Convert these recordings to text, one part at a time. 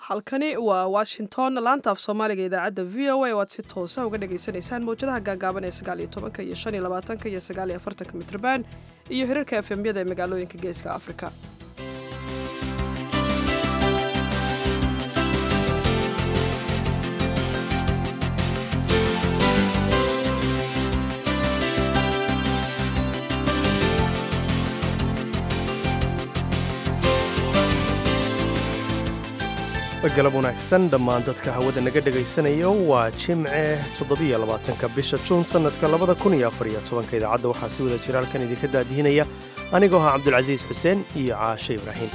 halkani waa washington laanta af soomaaliga idaacadda v o a oo aad si toosa uga dhagaysanaysaan mawjadaha gaagaaban ee sagaaliyo tobanka iyo shan iyo labaatanka iyo sagaaliyo afartanka mitrban iyo hirarka efemyada ee magaalooyinka geeska afrika galab wanaagsan dhammaan dadka hawada naga dhegaysanaya waa jimce toddobiyo labaatanka bisha juun sannadka labada kun iyo afariyo tobanka idaacadda waxaa si wada jira halkan idinka daadihinaya anigoo ah cabdulcasiis xuseen iyo caashe ibraahim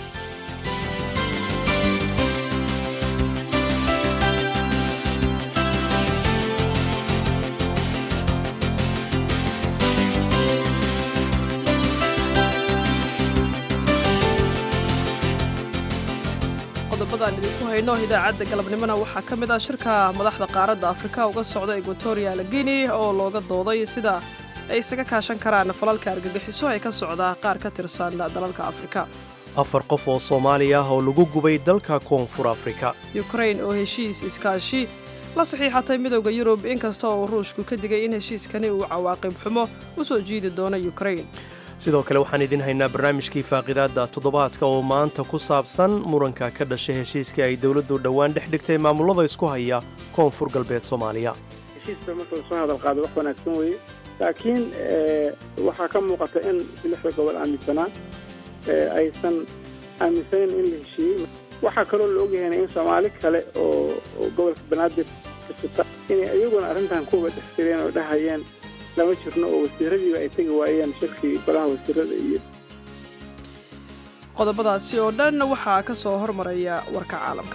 qodobadaan idinku hayno idaacadda galabnimona waxaa ka mid ah shirka madaxda qaaradda afrika uga socda equatorial guinea oo looga dooday sida ay isaga kaashan karaan falalka argagixiso ee ka socda qaar ka tirsan dalalka afrika afar qof oo soomaali ah oo lagu gubay dalka koonfur afrika yukrain oo heshiis iskaashi la saxiixatay midowda yurub inkasta oo ruushku ka digay in heshiiskani uu cawaaqib xumo u soo jiidi doono yukrain sidoo kale waxaan idin haynaa barnaamijkii faaqidaadda toddobaadka oo maanta ku saabsan muranka ka dhashay heshiiskii ay dowladdu dhowaan dhex dhigtay maamulada isku haya koonfur galbeed soomaaliya heshiiska marka lasoo hadal qaado wax wanaagsan weeye laakiin waxaa ka muuqata in lixda gobol aaminsanaa aysan aaminsanayn in la heshiiyey waxaa kaloo la ogyahayna in soomaali kale oo gobolka banaadir kasota inay iyaguna arrintan kuwa dhex jireen oo dhahayeen lama jirno oo wasiiradiiba ay tegi waayeen shirkii golaha wasiirada iyo qodobadaasi oo dhan waxaa ka soo hormaraya warka caalamka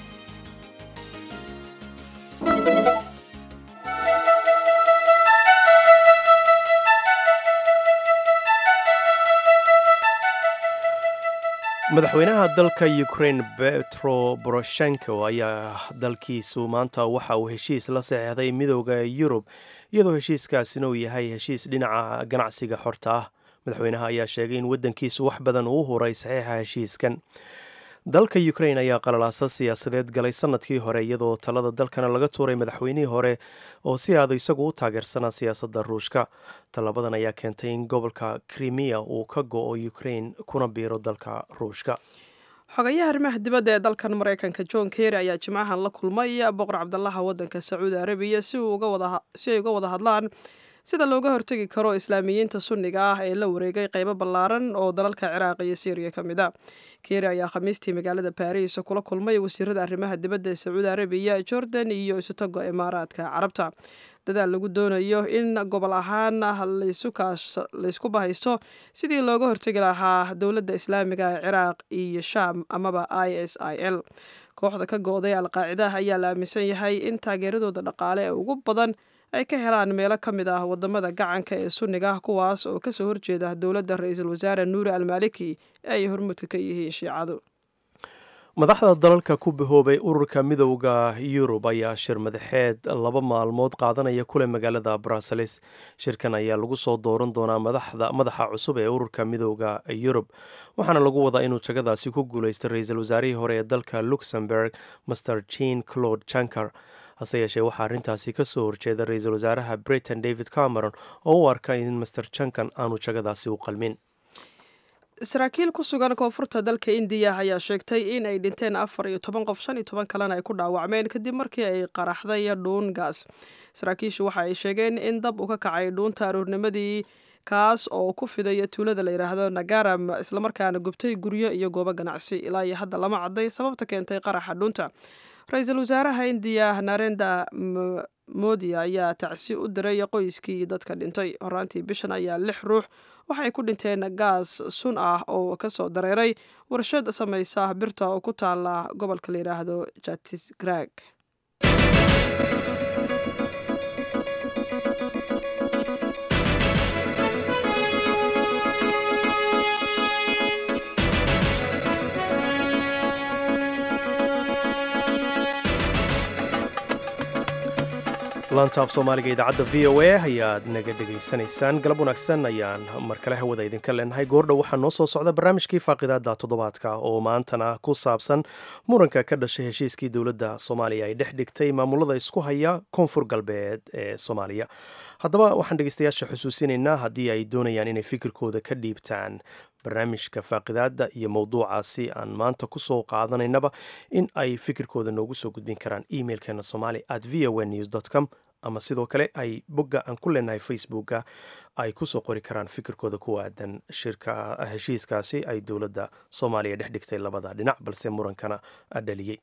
madaxweynaha dalka ukrain betro boroshenko ayaa dalkiisu maanta waxa uu heshiis la saxeixday midooda yurub iyadoo heshiiskaasina uu yahay heshiis dhinaca ganacsiga xorta ah madaxweynaha ayaa sheegay in waddankiisu wax badan uu huray saxiixa heshiiskan dalka ukrain ayaa qalalaasa siyaasadeed galay sanadkii hore iyadoo talada dalkana laga tuuray madaxweynihii hore oo si aada isagu u taageersanaa siyaasadda ruushka tallabadan ayaa keentay in gobolka krimiya uu ka go-o ukrain kuna biiro dalka ruushka xogayaha arrimaha dibadda ee dalkan maraykanka john kerry ayaa jimcahan la kulmay boqor cabdalaha waddanka sacuudi arabiya si ay uga wada hadlaan sida looga hortegi karo islaamiyiinta sunniga ah ee la wareegay qaybo ballaaran oo dalalka ciraaq iyo syriya ka mid a kery ayaa khamiistii magaalada baariis kula kulmay wasiirada arrimaha dibadda ee sacuudi arabiya jordan iyo isutoga imaaraadka carabta dadaal lagu doonayo in gobol ahaan laysku bahaysto sidii looga hortegi lahaa dowladda islaamiga ee ciraaq iyo shaam amaba i s i l kooxda ka go-day alqaacidaha ayaa la aaminsan yahay in taageeradooda dhaqaale ee ugu badan ay ka helaan meelo ka mid ah wadamada gacanka ee sunniga ah kuwaas oo kasoo horjeeda dowladda ra-iisul wasaare nuuri almaliki ee ay hormudka ka yihiin shiicadu madaxda dalalka ku bahoobay ururka midowda yurub ayaa shir madaxeed laba maalmood qaadanaya kule magaalada bruseles shirkan ayaa lagu soo dooran doonaa madaxa cusub ee ururka midowda yurub waxaana lagu wadaa inuu jagadaasi ku guulaysta ra-iisul wasaarihii hore ee dalka luxemburg master jean claude janker hase yeeshee waxaa arrintaasi ka soo horjeeda ra-iisul wasaaraha britain david cameron oo u arka in master jankan aanu jagadaasi u qalmin saraakiil ku sugan koonfurta dalka indiya ayaa sheegtay in ay dhinteen afar iyo toban qof shan iyo toban kalena ay ku dhaawacmeen kadib markii ay qaraxday dhuun gaas saraakiishu waxa ay sheegeen in dab uu ka kacay dhuunta aroornimadii kaas oo ku fidaya tuulada la yidhaahdo nagaram islamarkaana gubtay guryo iyo goobo ganacsi ilaa iyo hadda lama cadday sababta keentay qaraxa dhuunta ra-iisul wasaaraha indiya narenda modi ayaa tacsi u diray qoyskii dadka dhintay horaantii bishan ayaa lix ruux waxay ku dhinteen gaas sun ah oo kasoo dareeray warshad samaysa birta oo ku taala gobolka la yidhaahdo jatisgrag laanta af soomaaliga idaacadda v o a ayaad naga dhegaysanaysaan galab wanaagsan ayaan mar kale hawada idinka leenahay goordhow waxaa noo soo socda barnaamijkii faaqidaada toddobaadka oo maantana ku saabsan muranka ka dhashay heshiiskii dowladda soomaaliya ay dhex dhigtay maamulada isku haya koonfur galbeed ee soomaaliya haddaba waxaan dhegeystayaasha xusuusinaynaa haddii ay doonayaan inay fikirkooda ka dhiibtaan barnaamijka faaqidaada iyo mowduucaasi aan maanta kusoo qaadanaynaba in ay fikirkooda noogu soo gudbin karaan emailkeena somali at v o news com ama sidoo kale ay bogga aan ku leenahay facebooka ay kusoo qori karaan fikirkooda ku aadan shirka heshiiskaasi ay dowladda soomaaliya dhex dhigtay labada dhinac balse murankana dhaliyey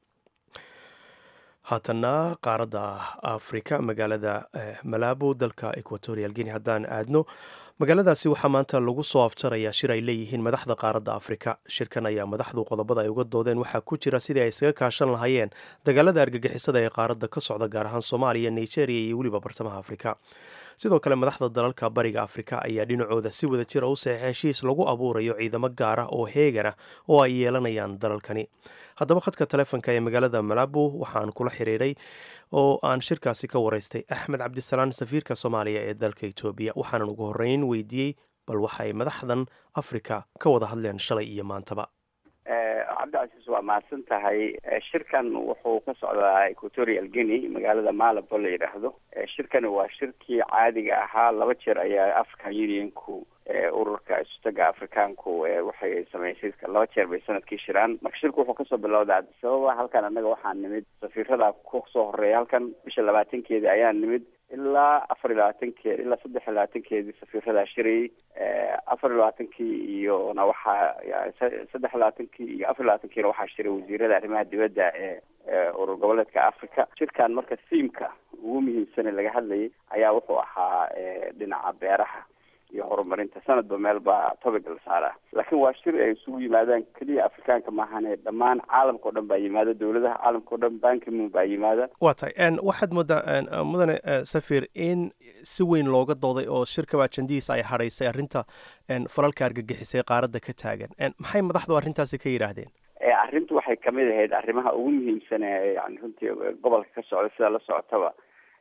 haatana qaaradda afrika magaalada malabo dalka equatorial guinea haddaan aadno magaaladaasi waxaa maanta lagu soo afjarayaa shir ay leeyihiin madaxda qaaradda afrika shirkan ayaa madaxdu qodobada ay uga doodeen waxaa ku jira sidii ay iskaga kaashan lahaayeen dagaalada argagixisada ee qaaradda ka socda gaar ahaan soomaaliya nigeria iyo weliba bartamaha afrika sidoo kale madaxda dalalka bariga afrika ayaa dhinacooda si wada jira u saxeexay heshiis lagu abuurayo ciidamo gaar ah oo heegana oo ay yeelanayaan dalalkani haddaba khadka taleefonka ee magaalada malabo waxaan kula xiriiray oo aan shirkaasi ka waraystay axmed cabdisalaan safiirka soomaaliya ee dalka etoobiya waxaanan ugu horreyn weydiiyey bal waxay madaxdan afrika ka wada hadleen shalay iyo maantaba cabdicasiis waa mahadsan tahay shirkan wuxuu ka socdaa equatorial guinea magaalada malabo la yidhaahdo shirkani waa shirkii caadiga ahaa laba jeer ayaa african unionku ururka isutaga afrikaanku waxay sameysay laba jeer bay sanadkii shiraan marka shirku wuxuu kasoo bilowday cabdisababa halkan annaga waxaa nimid safiirada kusoo horeeya halkan bisha labaatankeedii ayaa nimid ilaa afar iyo labaatankeed ilaa saddex iyo labaatankeedii safiiradaa shirayay afar iyo labaatankii iyona waxaa saddex iyo labaatankii iyo afar iyo labaatankiina waxaa shiray wasiirada arrimaha dibadda ee urur goboleedka africa shirkan marka thiimka ugu muhiimsane laga hadlayay ayaa wuxuu ahaa dhinaca beeraha iyo horumarinta sanadba meel baa topic la saaraa laakiin waa shir ay isugu yimaadaan keliya afrikaanka maahane dhammaan caalamka o dhan baa yimaada dowladaha caalamka o dhan bankimun baa yimaada waa tahay waxaad moodaa mudane safir in si weyn looga dooday oo shirkaba ajandihiisa ay hadhaysay arrinta falalka argagixisay qaaradda ka taagan maxay madaxdu arrintaasi ka yidhaahdeen arrintu waxay kamid ahayd arrimaha ugu muhiimsan ee yani runtii gobolka ka socda sidaa la socotaba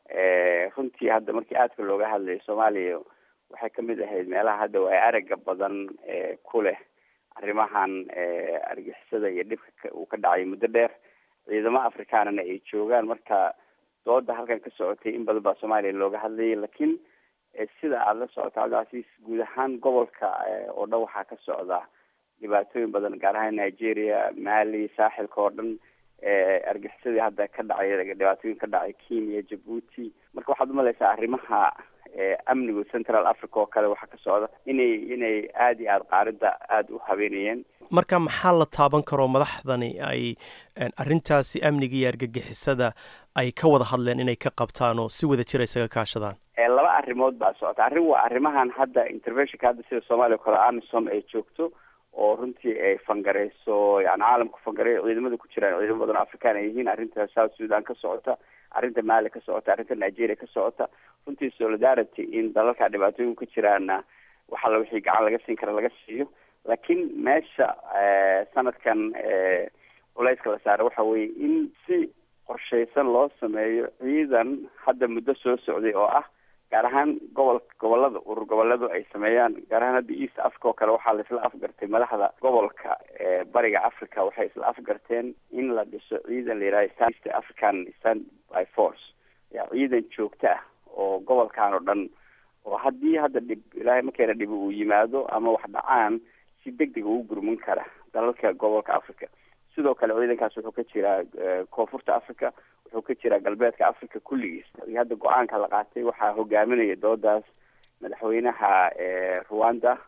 runtii hadda markii aadka looga hadlayo soomaaliya waxay kamid ahayd meelaha hadda waa araga badan ku leh arrimahan argixisada iyo dhibka uu ka dhacay muddo dheer ciidamo afrikaanana ay joogaan marka dooda halkan ka socotay in badan baa soomaaliya looga hadlayay lakiin sida aada la socoto cabdicasiis guud ahaan gobolka oo dhan waxaa ka socda dhibaatooyin badan gaar ahaan nigeria mali saaxilka oo dhan argixisadii hadda ka dhacay dhibaatooyin ka dhacay kenya jabuuti marka waxaad umalaysaa arrimaha amnigu central africa oo kale waxaa ka socda inay inay aada iyo aada qaaridda aada u habeenayeen marka maxaa la taaban karoo madaxdani ay arrintaasi amniga iyo argagixisada ay ka wada hadleen inay ka qabtaan oo si wada jira isaga kaashadaan laba arrimood baa socota arrin waa arrimahan hadda interventionka hadda sida soomaaliya o kale amisom ay joogto oo runtii ay fangareyso yani caalamku fangareeyo ciidamada ku jiraan ciidamo badan oo african ay yihiin arrinta south sudan ka socota arrinta mali ka socota arrinta nigeria ka socota runtii solidarity in dalalka dhibaatooyin ka jiraana waxalla wixii gacan laga siin kara laga siiyo laakiin meesha sanadkan culeyska la saara waxa weeye in si qorshaysan loo sameeyo ciidan hadda muddo soo socday oo ah gaar ahaan gobol gobolada urur goboleedu ay sameeyaan gaar ahaan hadda east africa oo kale waxaa la isla afgartay madaxda gobolka bariga africa waxay isla afgarteen in la dhiso ciidan la yidhaha east african stand by force ya ciidan joogto ah oo gobolkan oo dhan oo haddii hadda dhib ilaahay markeena dhibi uu yimaado ama wax dhacaan si deg dega ugu gurmin kara dalalka gobolka africa sidoo kale ciidankaas wuxuu ka jiraa koonfurta africa wuxuu ka jiraa galbeedka africa kulligiis iyo hadda go-aanka la qaatay waxaa hogaaminaya doodaas madaxweynaha rwanda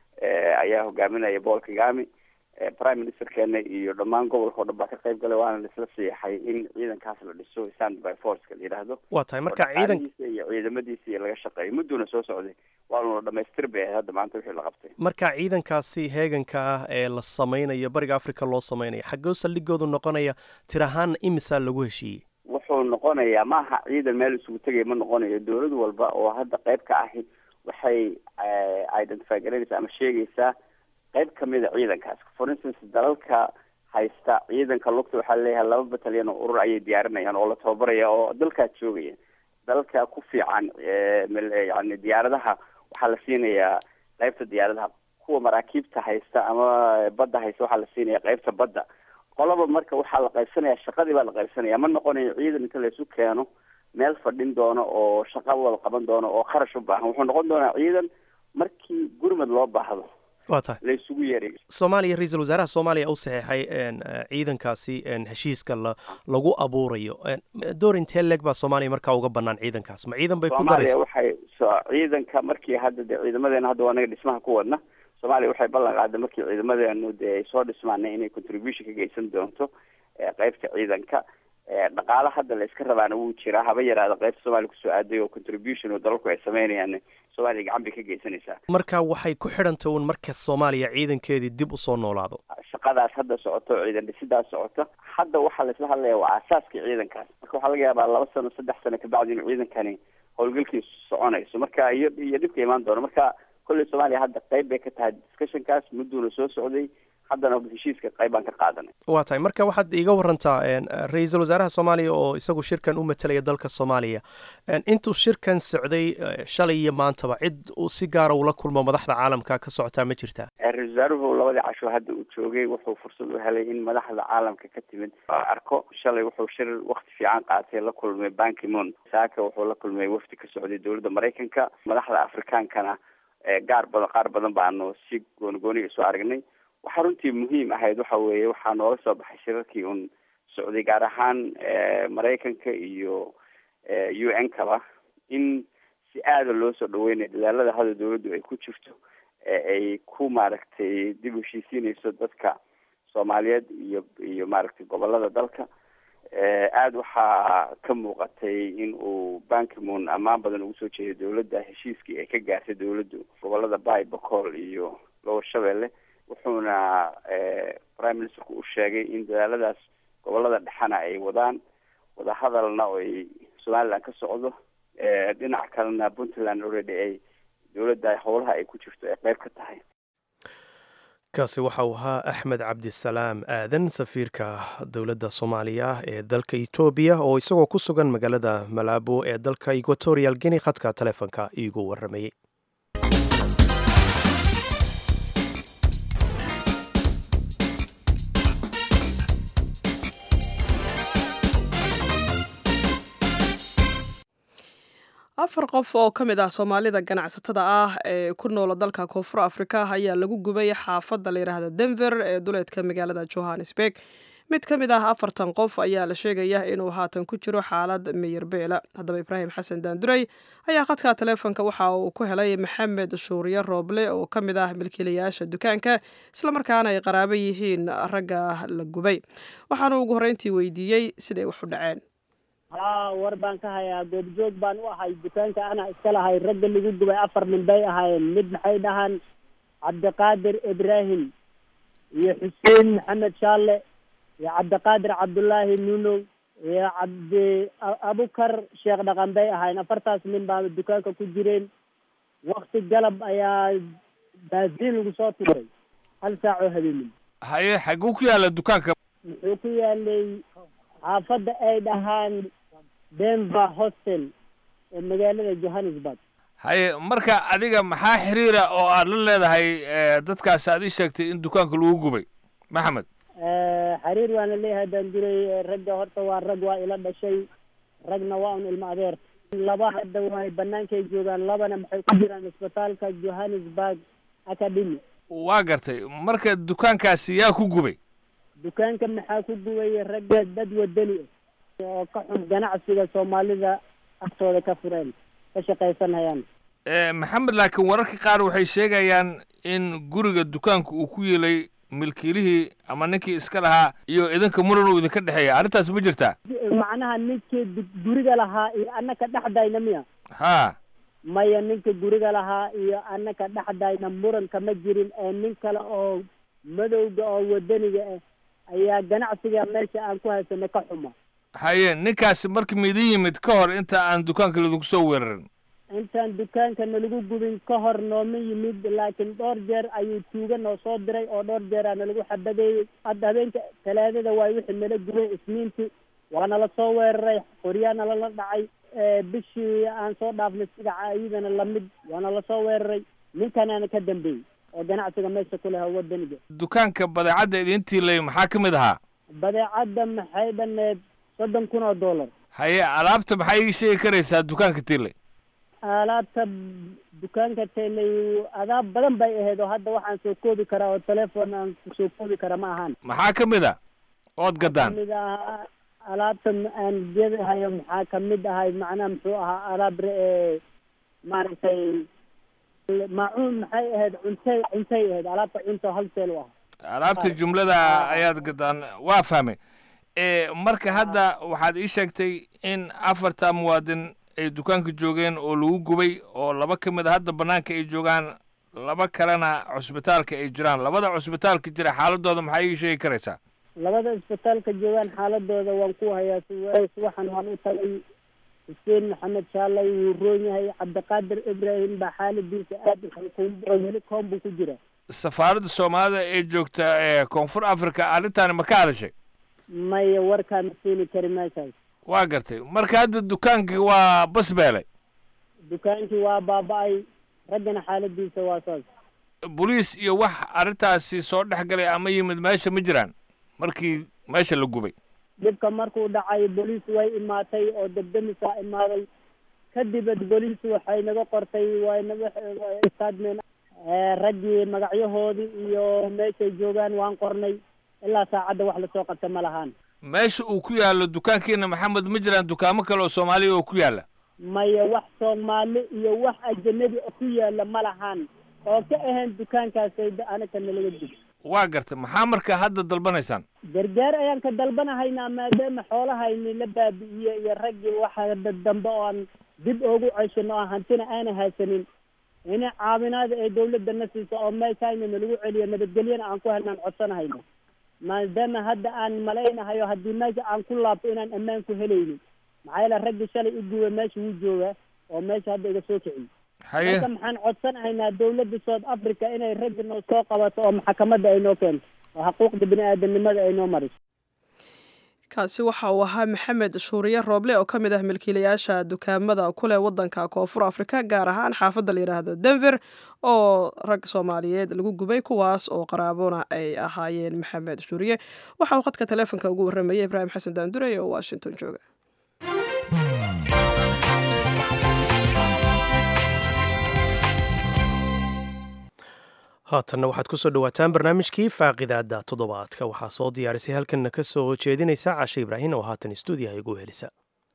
ayaa hogaaminaya paul kagami prime ministerkeena iyo dhammaan gobolka o dhan baa ka qayb galay waana laisla siixay in ciidankaas la dhiso stand by forceka la yidhaahdo waa tahay marka ciidan iyo ciidamadiisa iyo laga shaqeeyo mudduna soo socday waanuna dhamaystir bay ahayd hadda maanta wixii la qabtay marka ciidankaasi heeganka ah ee la sameynayo bariga africa loo sameynayo xaggoo saldhigoodu noqonaya tir ahaan imisaa lagu heshiiyey wuxuu noqonayaa maaha ciidan meel isugu tegaya ma noqonayo dowlad walba oo hadda qayb ka ahi waxay identify garanaysaa ama sheegaysaa qayb kamid a ciidankaas for instance dalalka haysta ciidanka lugta waxaa leeyahay laba batalyan oo urur ayay diyaarinayaan oo la tababaraya oo dalkaas joogaya dalka ku fiican yani diyaaradaha waxaa la siinayaa qaybta diyaaradaha kuwa maraakiibta haysta ama badda haysta waxaa la siinaya qaybta badda qolaba marka waxaa la qaybsanaya shaqadii baa la qaybsanaya ma noqonayo ciidan inta laysu keeno meel fadhin doono oo shaqa wada qaban doono oo kharash u baahan wuxuu noqon doonaa ciidan markii gurmad loo baahdo waa tahay la isugu yeeray soomaaliya ra-iisul wasaaraha soomaaliya u saxeexay ciidankaasi heshiiska la lagu abuurayo door intee leeg baa soomaaliya markaa uga banaan ciidankaas ma ciidan bay ku daraysa soomaaliya waxay ciidanka markii hadda de ciidamadeena hadda waa naga dhismaha ku wadna soomaaliya waxay ballan qaaday markii ciidamadeenu dee ay soo dhismaana inay contribution ka geysan doonto qeybta ciidanka dhaqaala hadda la iska rabaana wuu jiraa haba yaraada qaybta soomaaliya kusoo aaday oo contribution oo dalalku ay sameynayaan soomaaliya gacan bay ka geysanaysaa marka waxay ku xidhanta un marka soomaaliya ciidankeedii dib usoo noolaado shaqadaas hadda socoto ciidan dhisidaas socota hadda waxaa laisla hadlaya waa asaaskii ciidankaas marka waxaa laga yaabaa laba sano saddex sano kabacdi inuu ciidankani howlgalkiisu soconayso marka iyo iyo dhibka imaan doono marka kolley soomaaliya hadda qayb bay ka tahay discussionkaas mudduuna soo socday haddana heshiiska qayb baan ka qaadanay waa tahay marka waxaad iiga warantaa ra-iisul wasaaraha soomaaliya oo isagu shirkan u matelaya dalka soomaaliya intuu shirkan socday shalay iyo maantaba cid uu si gaara ula kulmo madaxda caalamka ka socotaa ma jirtaa ra-isul wasaaruhu labadii casho hadda uu joogay wuxuu fursad u helay in madaxda caalamka ka timid arko shalay wuxuu shir wakti fiican qaatay la kulmay bankimon saaka wuxuu la kulmay wafdi ka socday dowladda maraykanka madaxda afrikaankana gaar badan qaar badan baanu si goonigooni isu aragnay waxaa runtii muhiim ahayd waxa weeye waxaa nooga soo baxay shirarkii un socday gaar ahaan maraykanka iyo u n kaba in si aada loo soo dhaweynayo dadaalada hadda dawladdu ay ku jirto ay ku maaragtay dib u heshiisiinayso dadka soomaaliyeed iyo iyo maaragtay gobolada dalka aada waxaa ka muuqatay in uu bankimon ammaan badan ugu soo jeeday dawladda heshiiskii ay ka gaartay dawladdu gobolada bay bacol iyo lower shabeelle wuxuuna prime ministerku u sheegay in dadaaladaas gobolada dhexena ay wadaan wadahadalna oo ay somaliland ka socdo dhinac kalena puntland already ay dowladda howlaha ay ku jirto ay qeyb ka tahay kaasi waxa uu ahaa axmed cabdisalaam aadan safiirka dowladda soomaaliya ee dalka etoobiya oo isagoo ku sugan magaalada malaabo ee dalka equatorial guinea khadka taleefonka iigu waramayey afar qof oo ka mid ah soomaalida ganacsatada ah ee ku noola dalka koonfur afrika ayaa lagu gubay xaafadda la yidhaahda denver ee duleedka magaalada johannesburg mid ka mid ah afartan qof ayaa la sheegaya inuu haatan ku jiro xaalad miyirbeela haddaba ibraahim xasan daanduray ayaa khadka taleefonka waxa uu ku helay maxamed shuuriye rooble oo ka mid ah milkiilayaasha dukaanka islamarkaana ay qaraabo yihiin ragga la gubay waxaanu ugu horreyntii weydiiyey siday wax u dhaceen haa war baan ka hayaa goobjoog baan u ahay dukaanka ana iska lahay ragga lagu gubay afar nin bay ahaayeen mid maxay dhahaan cabdiqaadir ibraahim iyo xuseen maxamed shaalle iyo cabdiqaadir cabdullaahi nunow iyo cabdi abukar sheekh dhaqan bay ahaayeen afartaas nin baa dukaanka ku jireen wakti galab ayaa baasiin lagu soo tuuray hal saac oo habeenimo haye xaguu ku yaalla dukaanka muxuu ku yaalay xaafadda ay dhahaan denver hostel ee magaalada johannesburg haye marka adiga maxaa xiriira oo aad la leedahay dadkaas aad ii sheegtay in dukaanka lagu gubay maxamed xiriir waana leeyahay baan jiray ragga horta waa rag waa ila dhashay ragna waa un ilmo adeer laba hadda waay banaankay joogaan labana maxay ku jiraan isbitaalka johannesburg academy waa gartay marka dukaankaasi yaa ku gubay dukaanka maxaa ku gubaya ragga dad wadani oo ka xun ganacsiga soomaalida agtooda ka fureen ka shaqaysanayaan maxamed laakiin wararka qaar waxay sheegayaan in guriga dukaanka uu ku yeelay milkiilihii ama ninkii iska lahaa iyo idinka muran uu idinka dhexeeya arrintaas ma jirtaa macnaha ninkii guriga lahaa iyo annaka dhexdayna miya ha maya ninka guriga lahaa iyo annaka dhexdayna muran kama jirin ee nin kale oo madowga oo wadaniga ah ayaa ganacsiga meesha aan ku haysano ka xuma haye ninkaasi marka maidin yimid ka hor inta aan dukaanka laidinku soo weerarin intaan dukaanka nalagu gubin ka hor nooma yimid laakiin dhowr jeer ayuu tuuga noo soo diray oo dhowr jeeraa nalagu xabadeeyey hadda habeenka talaadada waay wixii nala gubay isniintii waana lasoo weeraray qoryaana lala dhacay bishii aan soo dhaafnay sigaca iyadana lamid waana lasoo weeraray ninkanaana ka dambeeyey oo ganacsiga meesha ku leha wadaniga dukaanka badeecadda idintii lay maxaa ka mid ahaa badeecadda maxay dhaneed soddon kun oo dollar haye alaabta maxaa ii sheegi karaysaa dukaanka tiilay alaabta dukaanka teley adaab badan bay ahayd oo hadda waxaan soo koobi karaa oo telefoon aan soo koobi kara ma ahaan maxaa ka mid a ood gadaan kamid ahaa alaabta aan gedahayo maxaa kamid ahay macnaha muxuu ahaa alaab re- maaragtay maacuun maxay ahayd cuntay cuntay ahayd alaabta cunto halseel u ah alaabta jumlada ayaad gadaan waa fahmay marka hadda waxaad ii sheegtay in afarta muwaadin ay dukaanka joogeen oo lagu gubay oo laba ka mid a hadda banaanka ay joogaan laba kalena cusbitaalka ay jiraan labada cusbitaalka jira xaaladooda maxaa ii sheegi karaysaa labada isbitaalka joogaan xaaladooda waan ku hayaa waxaan waan u tagay xuseen maxamed shaalay wuu roon yahay cabdiqaadir ibraahim baa xaaladiisa aad weli koon buu ku jira safaaradda soomaalida ee joogta ee koonfur africa arrintaani ma ka hadashay maya warkaan siini kari meeshaas waa gartay marka hadda dukaankii waa basbeelay dukaankii waa baaba-ay raggana xaaladiisa waa saas boliis iyo wax arrintaasi soo dhex galay ama yimid meesha ma jiraan markii meesha la gubay dhibka markuu dhacay boliis way imaatay oo debdemisaa imaaday kadibad boliis waxay naga qortay way naga istaadmeen raggii magacyahoodii iyo meeshay joogaan waan qornay ilaa saacadda wax lasoo qabta ma lahaan meesha uu ku yaallo dukaankiina maxamed ma jiraan dukaamo kale oo soomaaliya oo ku yaalla maya wax soomaali iyo wax ajanabi oo ku yaalla ma lahaan oo ka ahayn dukaankaasay anaka nalaga dib waa gartay maxaa marka hadda dalbanaysaan gargaar ayaan ka dalbanahaynaa maadaama xoolahayni la baabi'iye iyo raggii waxa dambe oo aan dib oogu ceshino oo hantina aana haysanin ina caawinaada ee dawladda na siiso oo meeshayna nalagu celiyo nabadgelyana aan ku helnaan codsanahayno maadaama hadda aan malaynahayo haddii meesha aan ku laabto inaan ammaan ku helaynin maxaa yeele raggii shalay i guba meesha wuu joogaa oo meesha hadda iga soo kiciyo haye marka maxaan codsanahaynaa dawladda south africa inay raggi noo soo qabato oo maxkamadda ay noo keento oo xuquuqda bini aadamnimada ay noo mariso kaasi waxa uu ahaa maxamed shuuriye rooble oo ka mid ah milkiilayaasha dukaamada kuleh wadanka koonfur afrika gaar ahaan xaafadda la yidhaahdo denver oo rag soomaaliyeed lagu gubay kuwaas oo qaraabona ay ahaayeen maxamed shuuriye waxa uu khadka taleefonka ugu warramayay ibraahim xasan daandurey oo washington jooga haatanna waxaad ku soo dhowaataan barnaamijkii faaqidaada toddobaadka waxaa soo diyaarisay halkanna ka soo jeedinaysa cashe ibraahin oo haatan stuudiyaha igu helisa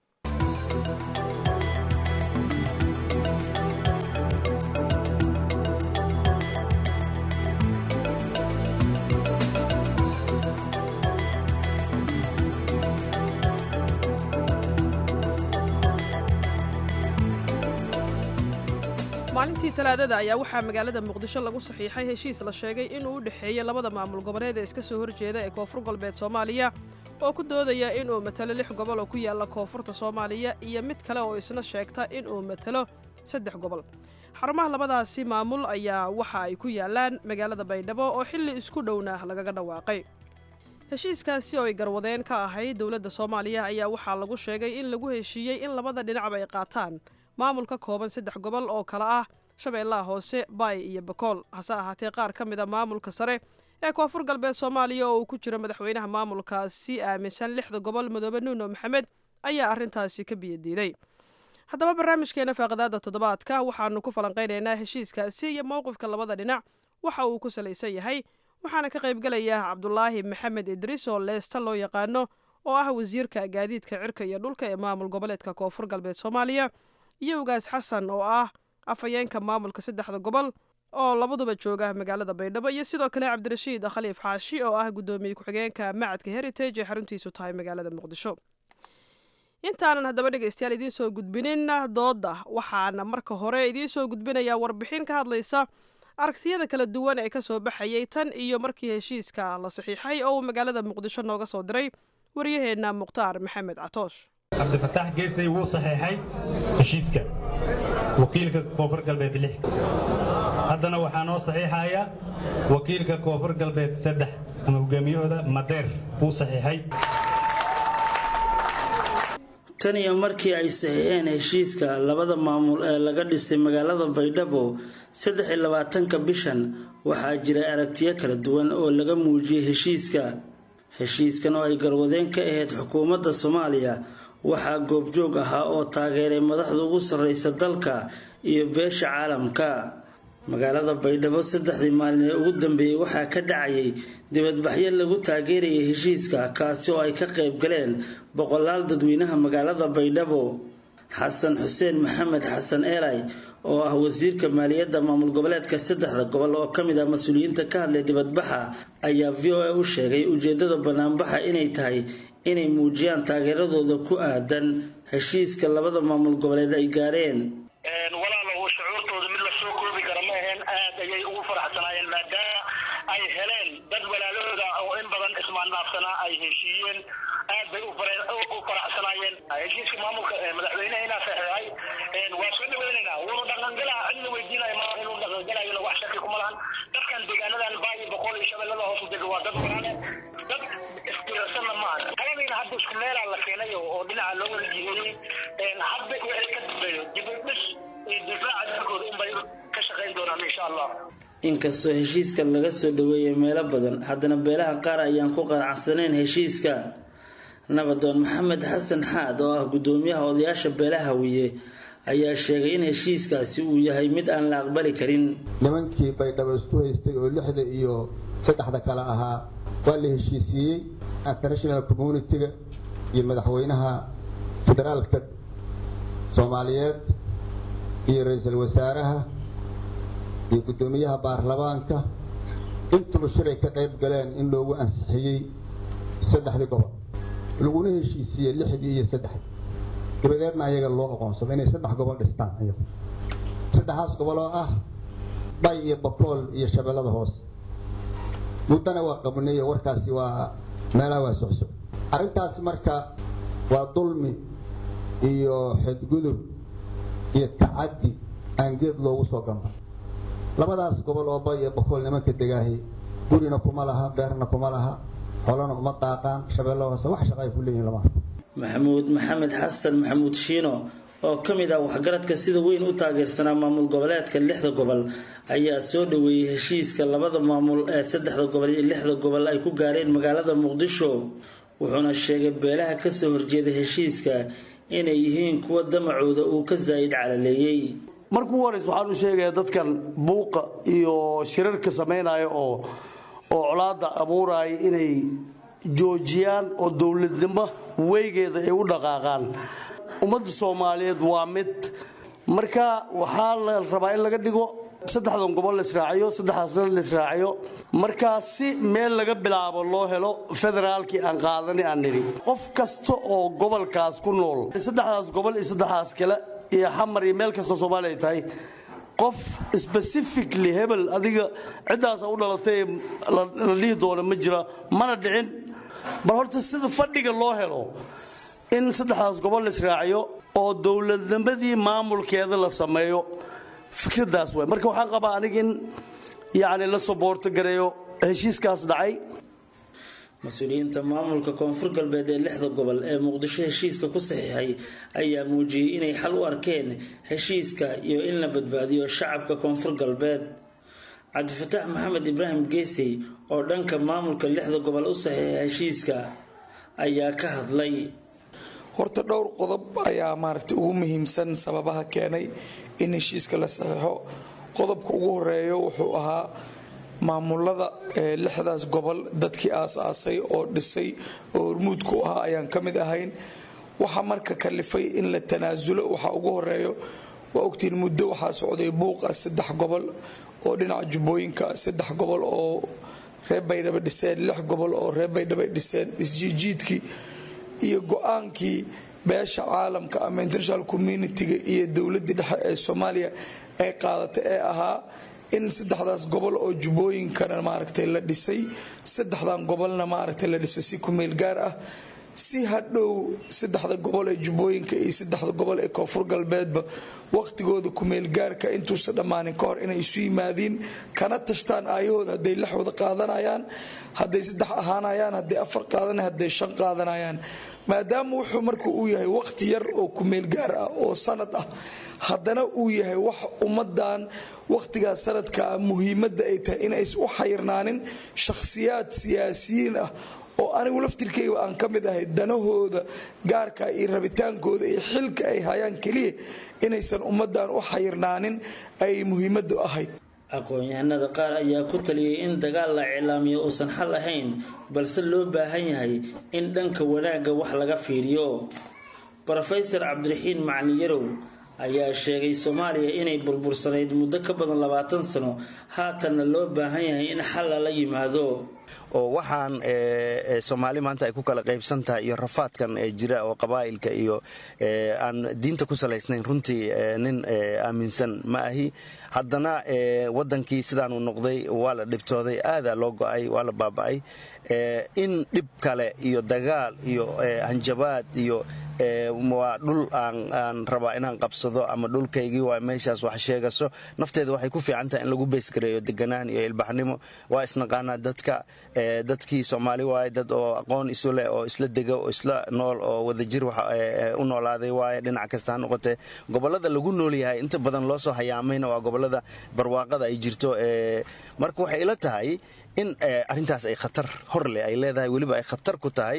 maalintii talaadada ayaa waxaa magaalada muqdisho lagu saxiixay heshiis la sheegay inuu u dhexeeyo labada maamul goboleed ee iska soo horjeeda ee koonfur galbeed soomaaliya oo ku doodaya inuu matalo lix gobol oo ku yaalla koonfurta soomaaliya iyo mid kale oo isna sheegta inuu matalo saddex gobol xarumaha labadaasi maamul ayaa waxa ay ku yaallaan magaalada baydhabo oo xilli isku dhowna lagaga dhawaaqay heshiiskaasi oo ay garwadeen ka ahayd dowladda soomaaliya ayaa waxaa lagu sheegay in lagu heshiiyey in labada dhinacba ay qaataan maamul ka kooban saddex gobol oo kale ah shabeellaha hoose baay iyo bakool hase ahaatee qaar ka mid a maamulka sare ee koonfur galbeed soomaaliya oo uu ku jiro madaxweynaha maamulkaasi aaminsan lixda gobol madoobe nuuno maxamed ayaa arrintaasi ka biyadiiday haddaba barnaamijkeena faaqadaada toddobaadka waxaanu ku falanqaynaynaa heshiiskaasi iyo mowqifka labada dhinac waxa uu ku salaysan yahay waxaana ka qaybgelaya cabdulaahi maxamed idriis oo leesta loo yaqaano oo ah wasiirka gaadiidka cirka iyo dhulka ee maamul goboleedka koonfur galbeed soomaaliya iyo ugaas xasan oo ah afhayeenka maamulka saddexda gobol oo labaduba jooga magaalada baydhabo iyo sidoo kale cabdirashiid khaliif xaashi oo ah guddoomiye ku-xigeenka macadka heritage ee xaruntiisu tahay magaalada muqdisho intaanan haddaba dhegaystayaal idiin soo gudbinin doodda waxaana marka hore idiin soo gudbinayaa warbixin ka hadlaysa aragtiyada kala duwan ee ka soo baxayay tan iyo markii heshiiska la saxiixay oo uu magaalada muqdisho nooga soo diray waryaheenna mukhtaar maxamed catoosh cabdifataax geesay wuu saxeexay heshiiska wakiilka koonfur galbeed lix haddana waxaa noo saxiixaya wakiilka koonfur galbeed saddex ama hogaamiyahooda madeer wuu saxiixay tan iyo markii ay saxiixeen heshiiska labada maamul ee laga dhisay magaalada baydhabo saddex iyo labaatanka bishan waxaa jiray aragtiyo kala duwan oo laga muujiyey heshiiska heshiiskan oo ay garwadeen ka ahayd xukuumadda soomaaliya waxaa goobjoog ahaa oo taageeray madaxda ugu sarreysa dalka iyo beesha caalamka magaalada baydhabo saddexdii maalin ee ugu dambeeyey waxaa ka dhacayay dibadbaxyo lagu taageerayay heshiiska kaasi oo ay ka qayb galeen boqolaal dadweynaha magaalada baydhabo xasan xuseen maxamed xasan eelay oo ah wasiirka maaliyadda maamul goboleedka saddexda gobol oo ka mid ah mas-uuliyiinta ka hadlay dibadbaxa ayaa v o a u sheegay ujeedada banaanbaxa inay tahay inay muujiyaan taageeradooda ku aadan heshiiska labada maamul goboleed ay gaareen walaalow shucuurtooda mid la soo koobi kara ma aheen aad ayay ugu faraxsanaayeen maadaama ay heleen dad walaalahooda oo in badan ismaannaafsanaa ay heshiiyeen aad bay u faraxsanaayeen heshiiska maamulka madaxweyneha inaa saxeexay waa soo dhaweynaynaa wuuna dhaqangalaa cidna weydiinaya ma inuu dhaqangalayona wax shaki kuma lahan dadkan deegaanadan baayi boqol iyo shabeellada hoos u dega waa dad walaale dad istirsanna maaha kaladiina hadda isku meelaa la keenay oo dhinaca loo wada jiheeyey hadda wixii ka dambeeyo dibudhis iyo difaaca dalkooda unbay ka shaqayn doonaan insha allah inkastoo heshiiska laga soo dhaweeyay meelo badan haddana beelaha qaar ayaan ku qanacsanayn heshiiska nabadoon maxamed xasan xaad oo ah gudoomiyaha odayaasha beelaha hawiye ayaa sheegay in heshiiskaasi uu yahay mid aan la aqbali karin nimankii baydhabo isku haystay oo lixda iyo saddexda kale ahaa waa la heshiisiiyey international communitiga iyo madaxweynaha federaalka soomaaliyeed iyo ra-iisul wasaaraha iyo guddoomiyaha baarlamaanka intuba shilay ka qayb galeen in loogu ansixiyey saddexdii gobol laguna heshiisiiyey lixdii iyo saddexdii dabadeedna ayaga loo aqoonsado inay saddex gobol dhistaan ayagu saddexaas gobol oo ah bay iyo bakool iyo shabeellada hoose muddana waa qabnay warkaasi waa meelaha waa socsoc arrintaas marka waa dulmi iyo xadgudub iyo tacaddi aan geed loogu soo gamba labadaas gobol oo bay iyo bakool nimanka degaahi gurina kuma laha beerna kuma laha xolana uma daaqaan shabeella hoose wax shaqa ay ku leeyihin lama arko maxamuud maxamed xasan maxamuud shiino oo ka mid ah waxgaradka sida weyn u taageersanaa maamul goboleedka lixda gobol ayaa soo dhaweeyey heshiiska labada maamul ee saddexda gobol iyo lixda gobol ay ku gaareen magaalada muqdisho wuxuuna sheegay beelaha kasoo horjeeda heshiiska inay yihiin kuwa damacooda uu ka zaa'id calaleeyey markuu horeys waxaan u sheegayaa dadkan buuqa iyo shirarka samaynaya oo oo colaada abuuraya inay joojiyaan oo dowladnimo weygeeda ay u dhaqaaqaan ummadda soomaaliyeed waa mid marka waxaa la rabaa in laga dhigo saddexdan gobol la israaciyo saddexdaasna la israaciyo markaa si meel laga bilaabo loo helo federaalkii aan qaadani aan nidhi qof kasta oo gobolkaas ku nool saddexdaas gobol iyo saddexdaas kale iyo xamar iyo meel kastoo soomaaliya ay tahay qof specifically hebel adiga ciddaasa u dhalatay la dhihi doono ma jira mana dhicin bal horta sida fadhiga loo helo in saddexdaas gobol la israaciyo oo dowladnimadii maamulkeeda la sameeyo fikradaas waay marka waxaan qabaa aniga in yacni la soboorto gareeyo heshiiskaas dhacay mas-uuliyiinta maamulka koonfur galbeed ee lixda gobol ee muqdisho heshiiska ku saxiixay ayaa muujiyey inay xal u arkeen heshiiska iyo in la badbaadiyo shacabka koonfur galbeed cabdifataax maxamed ibraahim geesey oo dhanka maamulka lixda gobol u saxiixay heshiiska ayaa ka hadlay horta dhowr qodob ayaa maaragtay ugu muhiimsan sababaha keenay in heshiiska la saxiixo qodobka ugu horeeyo wuxuu ahaa maamulada lixdaas gobol dadkii aas-aasay oo dhisay oo hormuudku ahaa ayaan ka mid ahayn waxaa marka kalifay in la tanaasulo waxaa ugu horeeyo waa ogtiin muddo waxaa socday buuqa saddex gobol oo dhinaca jubbooyinka saddex gobol oo reer baydhaba dhiseen lix gobol oo reer baydhaba dhiseen isjiijiidkii iyo go-aankii beesha caalamka ama international communitiga iyo dowladii dhexe ee soomaaliya ay qaadatay ee ahaa in saddexdaas gobol oo jubbooyinkana maaragtay la dhisay saddexdan gobolna maaragtay la dhisay si kumeel gaar ah si hadhow saddexda gobol ee jubbooyinka iyo saddexda gobol ee koonfur galbeedba wakhtigooda kumeelgaarka intuusan dhammaanin ka hor inay isu yimaadiin kana tashtaan aayahooda hadday lix wada qaadanayaan hadday saddex ahaanayaan hadday afar qaadanayaan hadday shan qaadanayaan maadaama wuxuu marka uu yahay wakhti yar oo kumeelgaar ah oo sanad ah haddana uu yahay wax ummadan wakhtigaas sanadka muhiimadda ay tahay inays u xayirnaanin shakhsiyaad siyaasiyiin ah oo anigu laftirkayga aan ka mid ahay danahooda gaarka iyo rabitaankooda iyo xilka ay hayaan keliya inaysan ummadan u xayirnaanin ay muhiimaddu ahayd aqoon-yahanada qaar ayaa ku taliyay in dagaal la iclaamiyo uusan xal ahayn balse loo baahan yahay in dhanka wanaagga wax laga fiiriyo rofesor cabdiraxiin macalin yarow ayaa sheegay soomaaliya inay burbursanayd muddo ka badan labaatan sano haatanna loo baahan yahay in xal lala yimaado oo waxaan soomaali maanta ay ku kala qaybsan tahay iyo rafaadkan ee jira oo qabaa'ilka iyo aan diinta ku salaysnayn runtii nin aaminsan ma ahi haddana wadankii sidaanu noqday waa la dhibtooday aadaa loo go'ay waa la baaba'ay in dhib kale iyo dagaal iyo hanjabaad iyo waa dhul aan rabaa inaan qabsado ama dhulkaygii waa meeshaas wax sheegaso nafteeda waxay ku fiican tahay in lagu beysgareeyo deganaan iyo ilbaxnimo waa isnaqaanaa dadka dadkii soomaali waaye dad oo aqoon isu leh oo isla dega oo isla nool oo wadajir u noolaaday waaye dhinac kasta ha noqotee gobolada lagu nool yahay inta badan loo soo hayaamayna waa gobolada barwaaqada ay jirto marka waxay ila tahay in arintaas ay khatar horleh ay leedahay weliba ay khatar ku tahay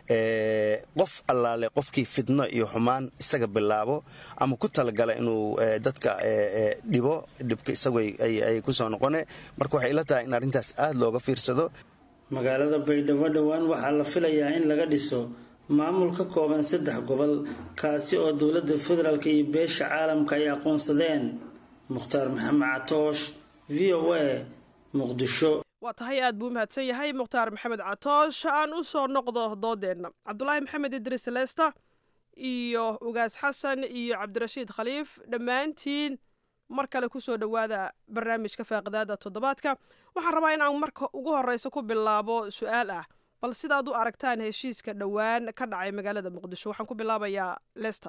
qof allaale qofkii fidno iyo xumaan isaga bilaabo ama ku talagala inuu dadka dhibo dhibka isagu ay kusoo noqone marka waxay ila tahay in arrintaas aada looga fiirsado magaalada baydhabo dhowaan waxaa la filayaa in laga dhiso maamul ka kooban saddex gobol kaasi oo dowladda federaalk iyo beesha caalamka ay aqoonsadeen mukhtaar maxamed catoosh v o a muqdisho waa tahay aad buu umahadsan yahay mukhtaar maxamed catoosh aan u soo noqdo doodeenna cabdulaahi maxamed idris leesta iyo ugaas xasan iyo cabdirashiid khaliif dhammaantiin mar kale kusoo dhowaada barnaamijka faaqidaada toddobaadka waxaan rabaa in aan marka ugu horeysa ku bilaabo su-aal ah bal sidaad u aragtaan heshiiska dhowaan ka dhacay magaalada muqdisho waxaan ku bilaabayaa lester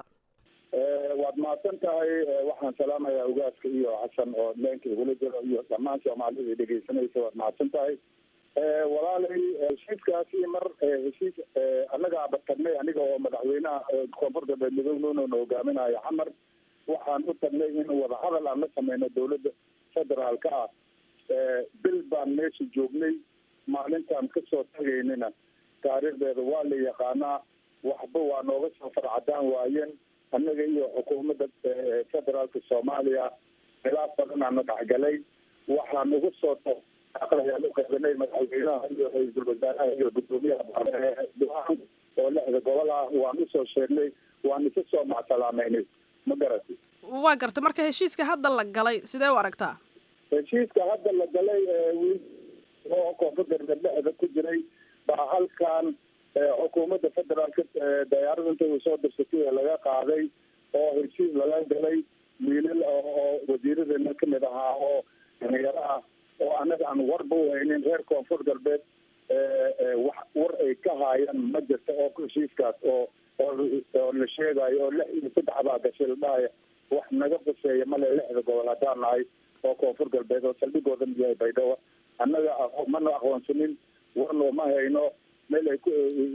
waad mahadsan tahay waxaan salaamayaa ugaaska iyo xasan oo leenka igula jiro iyo dhammaan soomaalida dhegeysanaysa waad mahadsan tahay walaalay heshiiskaasi mar heshiis annagaaba tagnay aniga oo madaxweynaha koonfur galbeed midownoona hogaaminayo xamar waxaan u tagnay in wadahadal aan la sameyno dowladda federaalka ah bil baan meesha joognay maalintaan kasoo tagaynina taariikhdeeda waa la yaqaanaa waxba waa nooga soo farcadaan waayeen annaga iyo xukuumadda federaalka soomaaliya khilaaf badanaana dhexgalay waxaan ugu soo ayaan u qeybanay madaxweynaha iyo ra-iisul wasaaraha iyo gudoomiyaha duaan oo lixda gobol ah waan usoo sheegnay waan isa soo macsalaameynay ma garati waa garta marka heshiiska hadda la galay sidee u aragtaa heshiiska hadda la galay wiil oo koonfur galbeed dhexda ku jiray baa halkan xukuumadda federaalka dayaarada intay u soo dirsatay ee laga qaaday oo heshiis lala galay wiilal oo wasiiradeena kamid ahaa oo dhalinyaro ah oo annaga aan warba u haynin reer koonfur galbeed wax war ay ka haayaan ma jirta oo heshiiskaas oo oo la sheegayo oo lix iyo saddex baa gashay la dhahaya wax naga quseeya male lixda gobol haddaan nahay oo koonfur galbeed oo saldhigooda mid yahay baydhabo annaga mana aqoonsanin warno ma hayno meel ay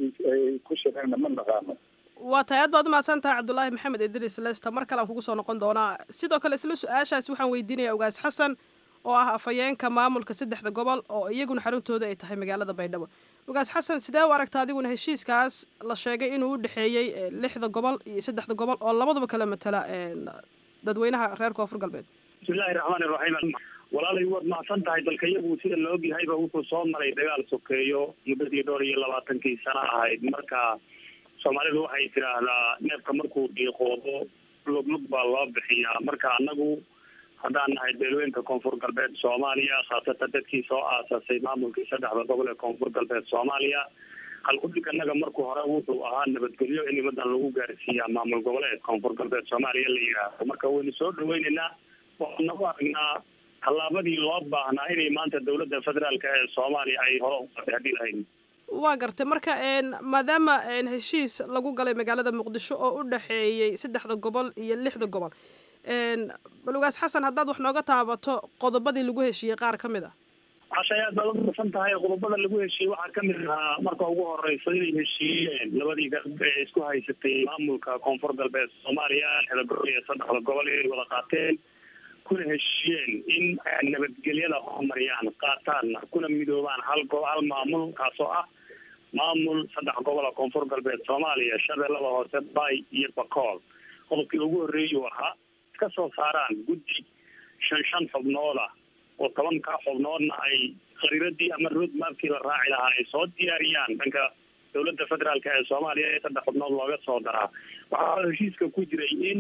ku shireenna ma naqaano waa tahay aad baad umahadsan tahay cabdulaahi maxamed idris lester mar kale aan kugu soo noqon doonaa sidoo kale isla su-aashaasi waxaan weydiinayaa ugaas xasan oo ah afhayeenka maamulka saddexda gobol oo iyaguna xaruntooda ay tahay magaalada baydhabo ugaas xasan sidee u aragta adiguna heshiiskaas la sheegay inuu u dhexeeyey lixda gobol iyo saddexda gobol oo labaduba kala matala dadweynaha reer koonfur galbeed bismillahi raxmaani raxiim walaalay waad mahadsan tahay dalka iyagu sida la ogyahayba wuxuu soo maray dagaal sokeeyo muddadii dhowr iyo labaatankii sano ahayd marka soomaalidu waxay tidhaahdaa neefka markuu dhiiqoodo luglug baa loo bixiyaa marka annagu haddaan nahay beelweynka koonfur galbeed soomaaliya khaasatan dadkii soo aasasay maamulkii saddexda gobol ee koonfur galbeed soomaaliya halkudhig annaga markuu hore wuxuu ahaa nabadgelyo in nimadan lagu gaarsiiyaa maamul goboleed koonfur galbeed soomaaliya la yidhaahdo marka waynu soo dhaweyneynaa waxaan nagu aragnaa tallaabadii loo baahnaa inay maanta dowladda federaalka ee soomaaliya ay hore uqaday haddii lahayn waa gartay marka maadaama heshiis lagu galay magaalada muqdisho oo u dhexeeyey saddexda gobol iyo lixda gobol balugaas xasan haddaad wax nooga taabato qodobadii lagu heshiiyey qaar ka mid a cashay aad baad umasan tahay qodobada lagu heshiiyey waxaa kamid ahaa marka ugu horeysa inay heshiiyeen labadii garab ee isku haysatay maamulka koonfur galbeed soomaaliya lixda gobol iyo saddexda gobol inay wada qaateen kuna heshiiyeen in nabadgelyada horumariyaan qaataanna kuna midoobaan hal go hal maamul kaasoo ah maamul saddex gobola koonfur galbeed soomaaliya shabeellada hoose bay iyo bakool qodobkii ugu horreeyuu ahaa iska soo saaraan guddi shan shan xubnooda oo tobanka xubnoodna ay khariiradii ama road mapkii la raaci lahaa ay soo diyaariyaan dhanka dowladda federaalk ee soomaaliya ee saddex xubnood looga soo daraa waxaa heshiiska ku jiray in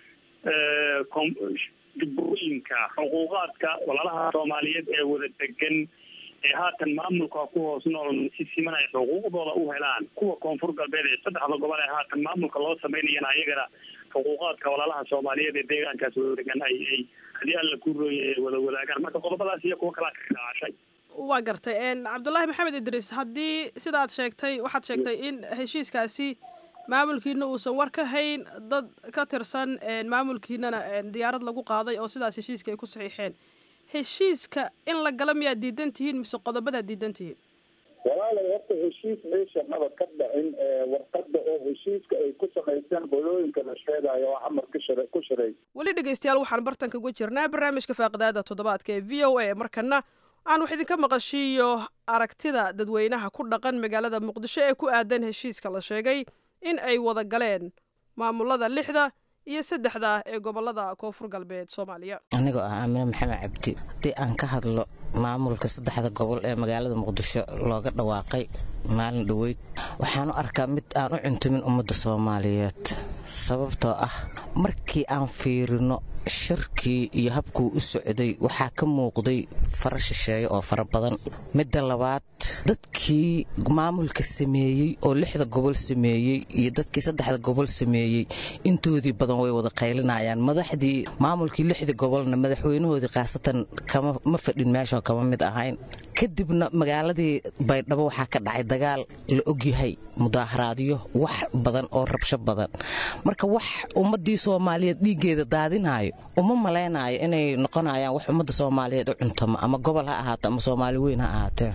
jubbooyinka xuquuqaadka walaalaha soomaaliyeed ee wada degan ee haatan maamulka ku hoos nool si siman ay xuquuqdooda u helaan kuwa koonfur galbeed ee saddexda gobol ee haatan maamulka loo sameynayana ayagana xuquuqaadka walaalaha soomaaliyeed ee deegaankaas wada degan ay ay haddii alla ku rooye ay wada wadaagaan marka qodobadaas iyo kuwa kalaa ka dhaacashay waa gartay cabdullaahi maxamed idriis haddii sidaad sheegtay waxaad sheegtay in heshiiskaasi maamulkiina uusan war ka hayn dad ka tirsan maamulkiinana diyaarad lagu qaaday oo sidaas heshiiska ay ku saxiixeen heshiiska in la gala miyaad diidan tihiin mise qodobadaad diidan tihiin walaalay horta heshiis meesha maba ka dhicin warqada oo heshiiska ay ku samayseen qolooyinka la sheegayo oo camar ka shar ku sharay weli dhegeystayaal waxaan bartanka uga jirnaa barnaamijka faaqidaada toddobaadka ee v o a markana aan wax idinka maqashiiyo aragtida dadweynaha ku dhaqan magaalada muqdisho ee ku aadan heshiiska la sheegay in ay wada galeen maamulada lixda iyo saddexda ee gobolada koonfur galbeed soomaaliya anigoo ah aamine maxamed cabdi haddii aan ka hadlo maamulka saddexda gobol ee magaalada muqdisho looga dhawaaqay maalin dhoweyd waxaan u arkaa mid aan u cuntumin ummadda soomaaliyeed sababtoo ah markii aan fiirino shirkii iyo habkuu u socday waxaa ka muuqday fara shisheeye oo fara badan midda labaad dadkii maamulka sameeyey oo lixda gobol sameeyey iyo dadkii saddexda gobol sameeyey intoodii badan way wada qaylinayaan madaxdii maamulkii lixda gobolna madaxweynahoodii khaasatan kama ma fadhin meeshoo kama mid ahayn kadibna magaaladii baydhabo waxaa ka dhacay dagaal la ogyahay mudaaharaadyo wax badan oo rabsho badan marka wax ummadii soomaaliyeed dhiiggeeda daadinayo uma malaynayo inay noqonayaan wax ummadda soomaaliyeed u cuntamo ama gobol ha ahaato ama soomaali weyn ha ahaatee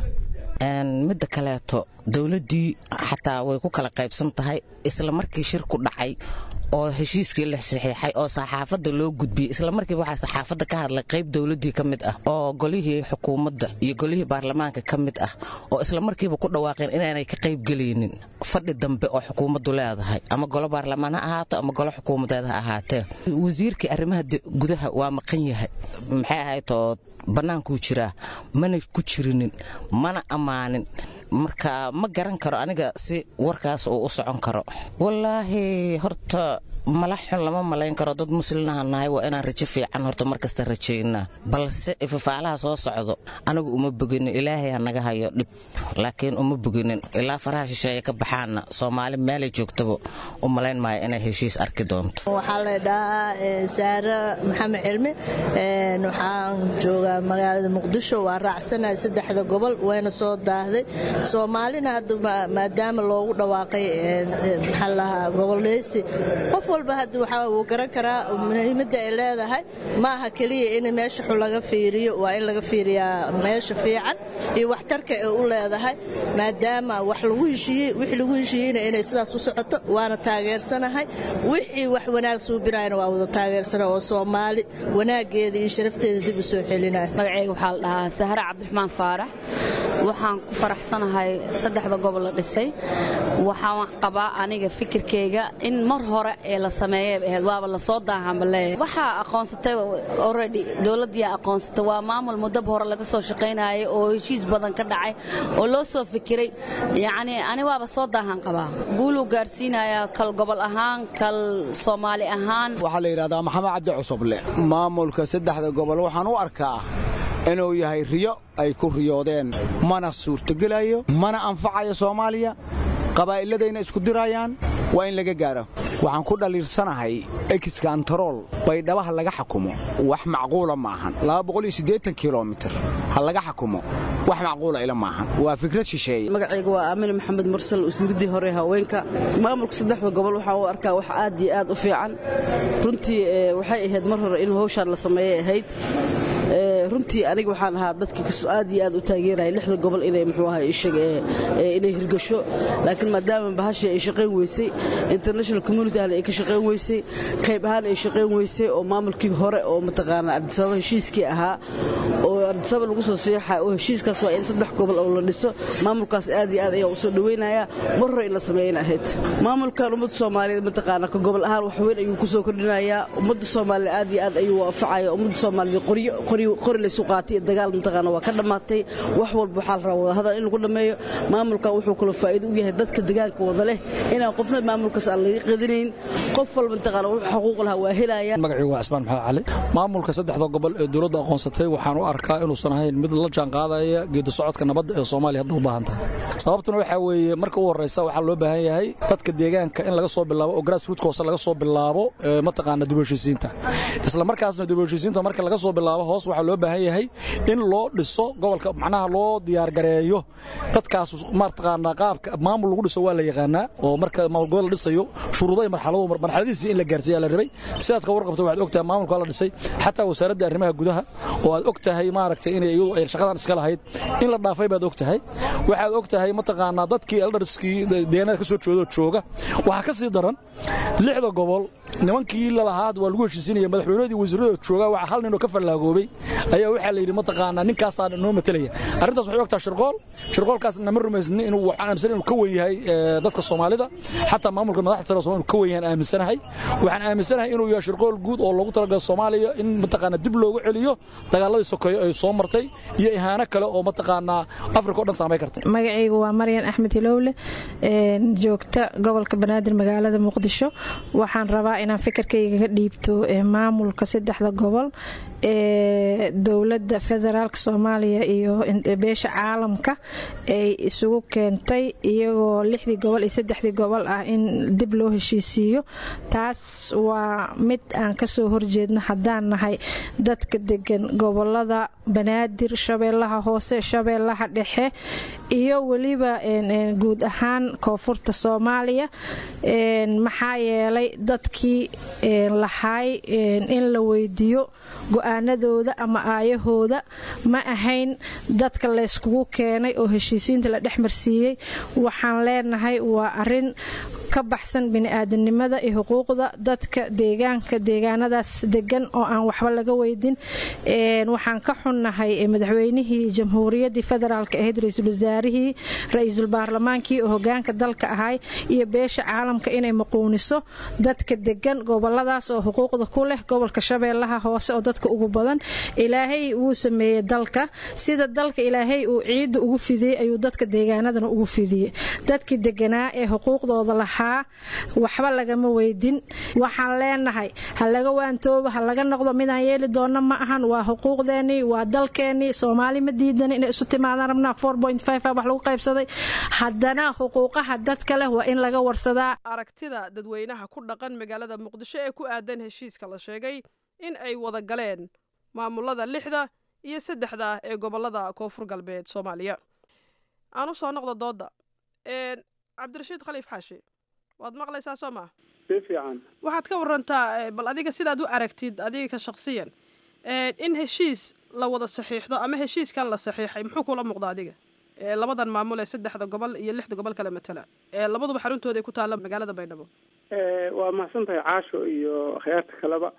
midda kaleeto dowladdii xataa way ku kala qaybsan tahay isla markii shirku dhacay oo heshiiskii la saxiixay oo saxaafadda loo gudbiyey isla markiiba waxaa saxaafadda ka hadlay qayb dowladdii ka mid ah oo golihii xukuumadda iyo golihii baarlamaanka ka mid ah oo isla markiiba ku dhawaaqeen inaanay ka qaybgelaynin fadhi dambe oo xukuumaddu leedahay ama golo baarlamaan ha ahaato ama golo xukuumadeed ha ahaatee wasiirkii arrimaha gudaha waa maqan yahay maxay ahayd oo bannaankuu jiraa mana ku jirinin mana ammaanin marka ma garan karo aniga si warkaas uu u socon karo wallaahi horta mala xun lama malayn karo dad muslinaha nahay waa inaan rajo fiican horta markasta rajaynaa balse ifafaalaha soo socdo anigu uma boginin ilaahay ha naga hayo dhib laakiin uma boginin ilaa faraha shisheeye ka baxaana soomaali meelay joogtaba u malayn maayo inay heshiis arki doonto waxaa la dhahaa saare maxamed cilmi waxaan joogaa magaalada muqdisho waa raacsanahay saddexda gobol wayna soo daahday soomaalina hadda maadaama loogu dhawaaqay maxaa lahaa goboleysi qof walba hadda waxaa wuu garan karaa muhiimadda ay leedahay ma aha keliya in meesha xun laga fiiriyo waa in laga fiiriyaa meesha fiican iyo waxtarka ay u leedahay maadaama wax lagu heshiiyey wixii lagu heshiiyeyna inay sidaas u socoto waana taageersanahay wixii wax wanaag suubinayana waa wada taageersana oo soomaali wanaageeda iyo sharafteeda dib u soo celinaya magacayga waxaa la dhahaa sahre cabdiraxmaan faarax waxaan ku faraxsanahay saddexda gobol la dhisay waxaan qabaa aniga fikirkayga in mar hore ee la sameeyay ahayd waaba lasoo daahanba leeyahay waxaa aqoonsatay already dowladdiyaa aqoonsatay waa maamul muddaba hore laga soo shaqaynayay oo heshiis badan ka dhacay oo loo soo fikiray yacni ani waaba soo daahan qabaa guuluu gaarsiinayaa kal gobol ahaan kal soomaali ahaan waxaa la yidhahdaa maxamed cabdi cusuble maamulka saddexda gobol waxaan u arkaa inuu yahay riyo ay ku riyoodeen mana suurtogelayo mana anfacayo soomaaliya qabaa'iladayna isku dirayaan waa in laga gaaro waxaan ku dhaliirsanahay exkantarool baydhabaha laga xakumo wax macquula maahan kilomitir ha laga xakumo wax macquula ila maahan waa fikrad shisheeye magacayga waa aamine maxamed mursal wasiiradii hore haweenka maamulka saddexda gobol waxaan u arkaa wax aad iyo aad u fiican runtii waxay ahayd mar hore in hawshaan la sameeyay ahayd runtii aniga waxaan ahaa dadka aad iyo aad u taageeraya lixda gobol inay muxuu ahaa ishaga inay hirgasho laakiin maadaama bahashii ay shaqayn weysay international community ahna ay ka shaqayn weysay qayb ahaan ay shaqayn weysay oo maamulkii hore oo mataqaanaa ardisababa heshiiskii ahaa oo ardisaba lagu soo seexa oo heshiiskaas waa in saddex gobol oo la dhiso maamulkaas aad iyo aad ayaa usoo dhaweynaya mar hore in la sameeyana ahayd maamulkan ummadda soomaaliyeed mataqaanaa ka gobol ahaan wax weyn ayuu kusoo kordhinayaa ummadda soomaaliya aad iyo aad ayuu waafacaya ummadda soomaaliyeed qoryo qori laysu qaatay iyo dagaal mataqaana waa ka dhammaatay wax walba waxaa la rabaa wadahadal in lagu dhammeeyo maamulkan wuxuu kaloo faa'iido u yahay dadka deegaanka wada leh inaan qofna maamulkaas aan laga qadinayn qof walba mataqaana wuxuu xuquuq lahaa waa helaya magacii waa cismaan maxamed cali maamulka saddexda gobol ee dowladda aqoonsatay waxaan u arkaa inuusan ahayn mid la jaanqaadaya geedi socodka nabadda ee soomaaliya hadda u baahan tahay sababtuna waxaa weeye marka u horreysa waxaa loo baahan yahay dadka deegaanka in laga soo bilaabo oo grassroot hoose laga soo bilaabo mataqaana dib u heshiisiinta isla markaasna dib u heshiisiinta marka laga soo bilaabo hoos waxaa loo baahan yahay in loo dhiso gobolka macnaha loo diyaargareeyo dadkaas mataqaanaa qaabka maamul lagu dhiso waa la yaqaanaa oo marka maamul gobol la dhisayo shuruudo iyo marxalado marxaladiisii in la gaarsiiyaa la rabay sidaad ka warqabto waxaad ogtahay maamulka la dhisay xataa wasaaradda arrimaha gudaha oo aad og tahay maaragtay inay iyadu ay shaqadan iska lahayd in la dhaafay baad og tahay waxaad og tahay mataqaanaa dadkii eldarskii deegaanada ka soo jeedo jooga waxaa ka sii daran lixda gobol nimankii lalahaad waa lagu heshiisinaya madaxweynadii wasiiradooda jooga waxa hal ninoo ka fallaagoobay ayaa waxaa la yidhi mataqaanaa ninkaasaa noo matelaya arrintaas waxay ogtahay shirqool shirqoolkaasna ma rumaysni inuu waxaan aaminsan inuu ka wen yahay dadka soomaalida xataa maamulka madaxda sare Soomaaliya inuu ka wen yahay aaminsanahay waxaan aaminsanahay inuu yahay shirqool guud oo loogu talagalay Soomaaliya in mataqaanaa dib loogu celiyo dagaaladii sokeeye ay soo martay iyo ihaano kale oo mataqaanaa Afrika oo dhan saameyn kartay magacaygu waa Maryan Axmed Hilowle joogta gobolka Banaadir magaalada Muqdisho waxaan rabaa inaan fikirkayga ka dhiibto maamulka saddexda gobol ee dowladda federaalka Soomaaliya iyo beesha caalamka ay isugu keentay iyagoo lixdii gobol iyo saddexdii gobol ah in dib loo heshiisiiyo taas waa mid aan kasoo horjeedno haddaan nahay dadka degan gobolada banaadir shabeellaha hoose shabeellaha dhexe iyo weliba guud ahaan koonfurta soomaaliya maxaa yeelay dadkii lahaay in la weydiiyo go-aanadooda ama aayahooda ma ahayn dadka layskugu keenay oo heshiisiinta la dhexmarsiiyey waxaan leenahay waa arin ka baxsan bini-aadanimada iyo xuquuqda dadka deegaanka deegaanadaas degan oo aan waxba laga weydin waxaan ka xunnahay madaxweynihii jamhuuriyaddii federaalk ahayd ra-iisul wasaarihii ra-iisul baarlamaankii oo hogaanka dalka ahay iyo beesha caalamka inay maquuniso dadka degan goboladaas oo xuquuqda ku leh gobolka shabeellaha hoose oo dadka ugu badan ilaahay wuu sameeyey dalka sida dalka ilaahay uu ciidda ugu fidiyey ayuu dadka deegaanadana ugu fidiyey dadkii deganaa ee xuquuqdooda lahaa waxba lagama weydin waxaan leenahay ha laga waantoobo ha laga noqdo midaan yeeli doona ma ahan waa xuquuqdeenii waa dalkeenii soomaali ma diidan inay isu timaadaan rabnaa wax lagu qaybsaday haddana xuquuqaha dadka leh waa in laga warsadaa aragtida dadweynaha ku dhaqan magaalada muqdisho ee ku aadan heshiiska la sheegay in ay wada galeen maamulada lixda iyo saddexda ee gobolada koonfur galbeed soomaaliya aan u soo noqdo dooda cabdirashiid khaliif xaashi waad maqlaysaa soo maa si fiican waxaad ka warantaa bal adiga sidaad u aragtid adiga ka shaqsiyan in heshiis la wada saxiixdo ama heshiiskan la saxiixay muxuu kula muuqda adiga labadan maamul ee saddexda gobol iyo lixda gobol kale matala labaduba xaruntooda ay ku taalla magaalada baydhabo waa mahadsan tahay caasho iyo akhyaarta kaleba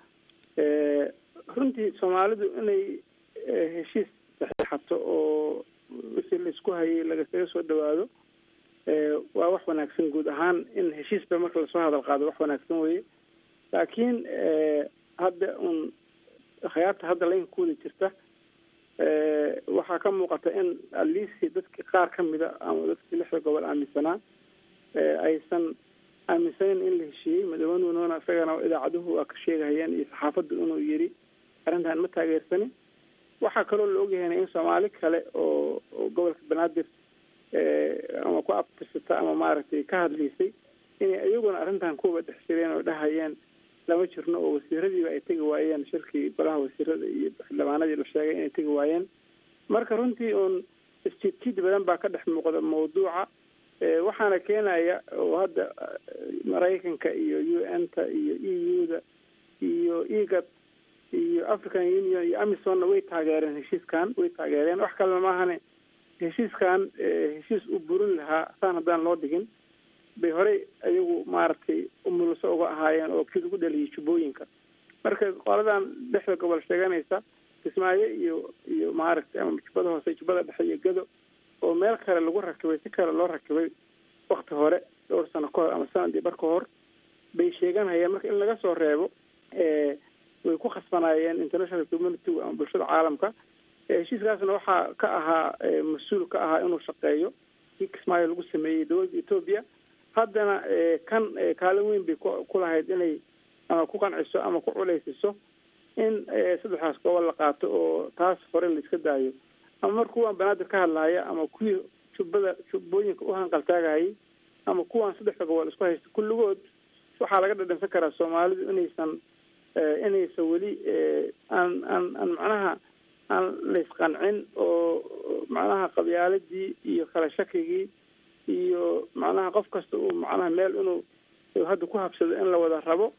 runtii soomaalidu inay heshiis saxiixato oo wixii laisku hayay lagasaga soo dhawaado waa wax wanaagsan guud ahaan in heshiisba marka lasoo hadal qaado wax wanaagsan weye laakiin hadda un akhyaarta hadda laynka ku wada jirta waxaa ka muuqata in aliisi dadki qaar ka mida ama dadkii lixda gobol aaminsanaa aysan aaminsanin in la heshiiyey madaxweynuna isagana idaacaduhu waa ka sheegahayeen iyo saxaafaddu inuu yiri arrintan ma taageersanin waxaa kaloo la ogyahayna in soomaali kale oo oo gobolka banaadir ama ku abtirsata ama maaragtay ka hadlaysay inay iyaguna arrintan kuwaba dhex jireen oo dhahayeen lama jirno oo wasiiradiiba ay tegi waayeen shirkii golaha wasiirada iyo xildhibaanadii la sheegay inay tegi waayeen marka runtii uun isjidjid badan baa ka dhex muuqda mawduuca waxaana keenaya oo hadda maraykanka iyo u n ta iyo e u da iyo egad iyo african union iyo amisonna way taageereen heshiiskan way taageereen wax kalena maahane heshiiskan heshiis u burin lahaa saan haddaan loo dhigin bay horey ayagu maaragtay umuluso uga ahaayeen oo kii lagu dhaliyay jubbooyinka marka qoladan dhexda gobol sheeganaysa kismaayo iyo iyo maaragtay ama jubbada hoose jubbada dhexe iyo gado oo meel kale lagu rakibay si kale loo rakibay wakti hore dhowr sano ka hor ama sanadii bar ka hor bay sheeganayeen marka in laga soo reebo way ku khasbanaayeen international community ama bulshada caalamka heshiiskaasna waxaa ka ahaa mas-uul ka ahaa inuu shaqeeyo kii kismaayo lagu sameeyey dowladda etoobiya haddana kan kaalin weyn bay ku lahayd inay ama ku qanciso ama ku culaysiso in saddexdaas gobol la qaato oo taas hore la iska daayo ama mar kuwaan banaadir ka hadlahaya ama kuwii jubbada jubbooyinka u hanqaltaagahayay ama kuwaan saddexda gobol isku haysta kulligood waxaa laga dhadhansan karaa soomaalidu inaysan inaysan weli aan aan aan macnaha aan laysqancin oo macnaha qabyaaladii iyo kala shakigii iyo macnaha qof kasta uu macnaha meel inuu hadda ku habsado in la wada rabo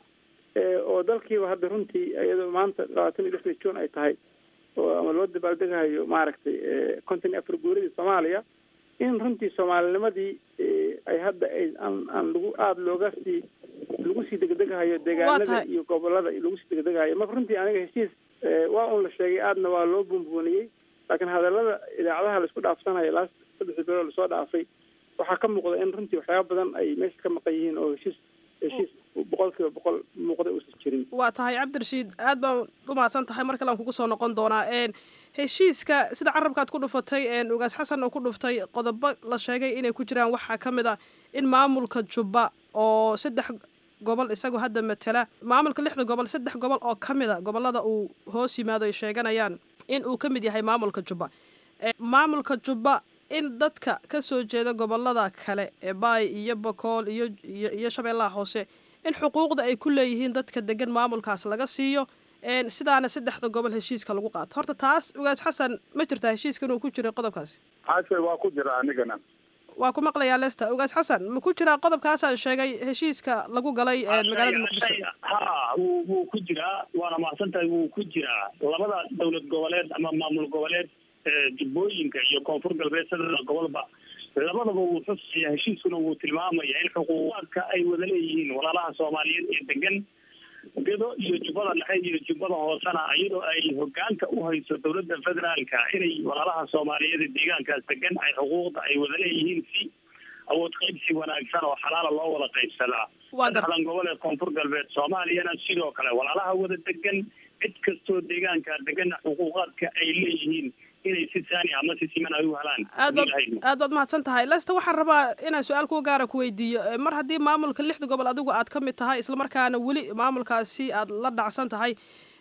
oo dalkiiba hadda runtii iyadoo maanta labaatan iyo lixda juun ay tahay oo ama loo dabaaldegahayo maaragtay konton iyo afar guuradii soomaaliya in runtii soomaalinimadii ay hadda ay aan aan lagu aada looga sii lagu sii degdegahayo deegaanada iyo gobolada lagu sii degdegahayo marka runtii aniga heshiis waa un la sheegay aadna waa loo buunbuuniyey laakiin hadalada idaacadaha laisku dhaafsanayo laas saddexdii bilood lasoo dhaafay waxaa ka muuqda in runtii waxyaaba badan ay meesha ka maqan yihiin oo heshiis heshiis boqol kiiba boqol muuqda uusan jirin waa tahay cabdirashiid aad baan u mahadsan tahay mar kale aan kugu soo noqon doonaa heshiiska sida carabkaad ku dhufatay ugaas xasan oo ku dhuftay qodobo la sheegay inay ku jiraan waxaa ka mid ah in maamulka jubba oo saddex gobol isagoo hadda matala maamulka lixda gobol saddex gobol oo ka mid a gobolada uu hoos yimaado ay sheeganayaan in uu ka mid yahay maamulka jubba maamulka jubba in dadka ka soo jeeda gobolada kale ee baay iyo bakool iyo iyo shabeellaha hoose in xuquuqda ay ku leeyihiin dadka degan maamulkaas laga siiyo sidaana saddexda gobol heshiiska lagu qaato horta taas ugaas xasan ma jirtaa heshiiska inuu ku jiray qodobkaasi xaashe waa ku jira anigana waa ku maqlayaa lesta ugaas xasan ma ku jiraa qodobkaasaan sheegay heshiiska lagu galay magaalada muqdisho ha wuu wuu ku jiraa waana mahadsan tahay wuu ku jiraa labada dowlad goboleed ama maamul goboleed jubbooyinka iyo koonfur galbeed sadexda gobolba labadaba wuu xusaya heshiiskuna wuu tilmaamaya in xuquuqaadka ay wada leeyihiin walaalaha soomaaliyeed ee degan gado iyo jubbada dhexe iyo jubbada hoosena iyadoo ay hogaanka u hayso dowladda federaalka inay walaalaha soomaaliyeed ee deegaankaas degan ay xuquuqda ay wada leeyihiin si awood qaybsi wanaagsan oo xalaala loo wada qaybsadaa saddexdan gobol ee koonfur galbeed soomaaliyana sidoo kale walaalaha wada degan cid kastoo deegaanka degana xuquuqaadka ay leeyihiin inay si saani ama si siman ay u helaan aad baad aad baad mahadsan tahay lesta waxaan rabaa inaan su-aal kuwa gaara ku weydiiyo mar haddii maamulka lixda gobol adigu aad ka mid tahay islamarkaana weli maamulkaasi aad la dhacsan tahay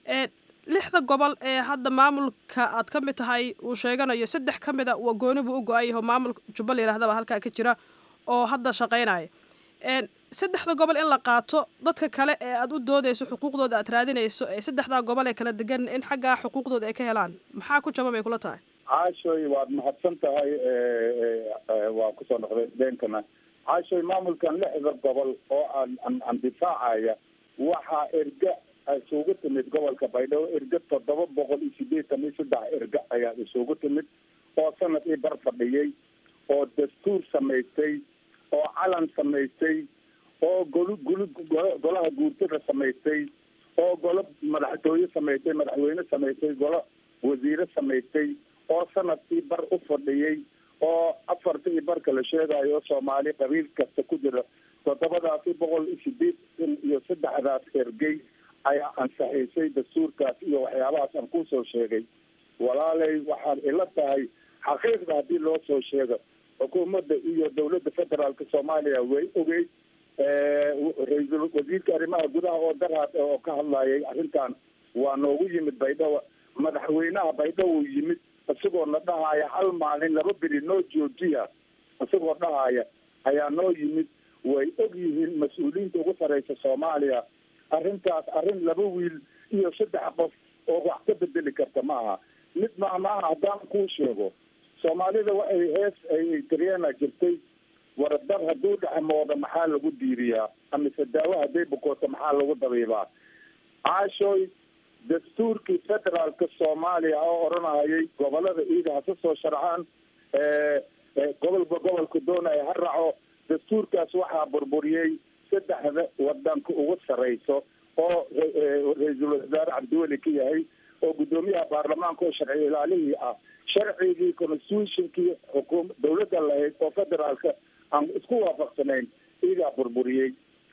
lixda gobol ee hadda maamulka aad ka mid tahay uu sheeganayo saddex ka mid a waa gooni buu u go-an yaho maamulka jubba la yirahdaba halkaa ka jira oo hadda shaqaynaya saddexda gobol in la qaato dadka kale ee aad u doodeyso xuquuqdooda aad raadinayso ee saddexdaa gobol ee kala degan in xaggaa xuquuqdooda ay ka helaan maxaa ku jaban bay kula tahay caashoy waad mahadsan tahay waa kusoo noqday deenkana caashoy maamulkan lixda gobol oo aan aan aan difaacaya waxaa erga isugu timid gobolka baydhabo erga toddoba boqol iyo sideetan iyo saddex erga ayaa isugu timid oo sanadii bar fadhiyey oo dastuur samaystay oo calan samaystay oo golu gulu golaha guurtada samaystay oo golo madaxtooye samaystay madaxweyne samaystay golo wasiire samaystay oo sanadkii bar u fadhiyey oo afarta iyo barka la sheegayo soomaali qabiil kasta ku jira toddobadaasi boqol iyo sideetan iyo saddexdaas ergey ayaa ansaxiisay dastuurkaas iyo waxyaabahaas aan kusoo sheegay walaalay waxaad ila tahay xaqiiqda haddii loo soo sheego xukuumadda iyo dowladda federaalka soomaaliya way ogeyd ra-iisul wasiirka arrimaha gudaha oo daraad oo ka hadlayay arrintan waa noogu yimid baydhabo madaxweynaha baydhabo yimid isagoo na dhahaya hal maalin laba beri noo joojiya isagoo dhahaya ayaa noo yimid way og yihiin mas-uuliyiinta ugu sareysa soomaaliya arrintaas arrin laba wiil iyo saddex qof oo wax ka bedeli karta ma aha mid maamaaha haddaan kuu sheego soomaalida waxay hees ay daryeena jirtay waradar hadduu dhexmooda maxaa lagu diiriyaa amise daawo hadday bukooto maxaa lagu dabiibaa caashooy dastuurkii federaalka soomaaliya oo odhanahayay gobolada iida hase soo sharxaan gobolba gobolka doonaya ha raaco dastuurkaas waxaa burburiyey saddexda wadanka ugu sareyso oo ra-iisul wasaare cabdiweli ka yahay oo guddoomiyaha baarlamaanka oo sharci ilaalihii ah sharcigii constitutionkii xukuum dawladda lahayd oo federaalka aan isku waafaqsanayn iyagaa burburiyey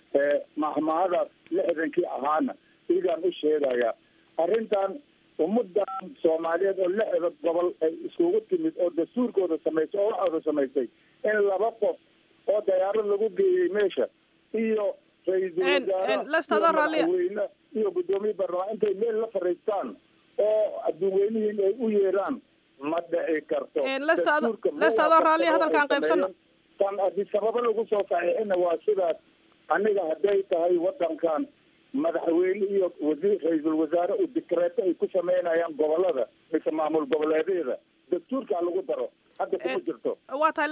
mahmahadaas lixdankii ahaana iyagaan u sheegaya arrintan ummadan soomaaliyeed oo lixda gobol ay iskugu timid oo dastuurkooda samaysay oo waxooda samaysay in laba qof oo dayaarad lagu geeyey meesha iyo ra-iisul wasaare iyo madaxweyne iyo guddoomiye baarlamaan intay meel la fariistaan oo adduunweynihiin ay u yeeraan ma dhici karto lestadoo raalliya hadalkaan qaybsano tan haddii sababo lagu soo saxiixina waa sidaas aniga hadday tahay wadankan madaxweyne iyo wasiir ra-iisul wasaare u dikreeto ay ku sameynayaan gobolada mise maamul goboleedyada dastuurkaa lagu daro hadda kuma jirto waa tahay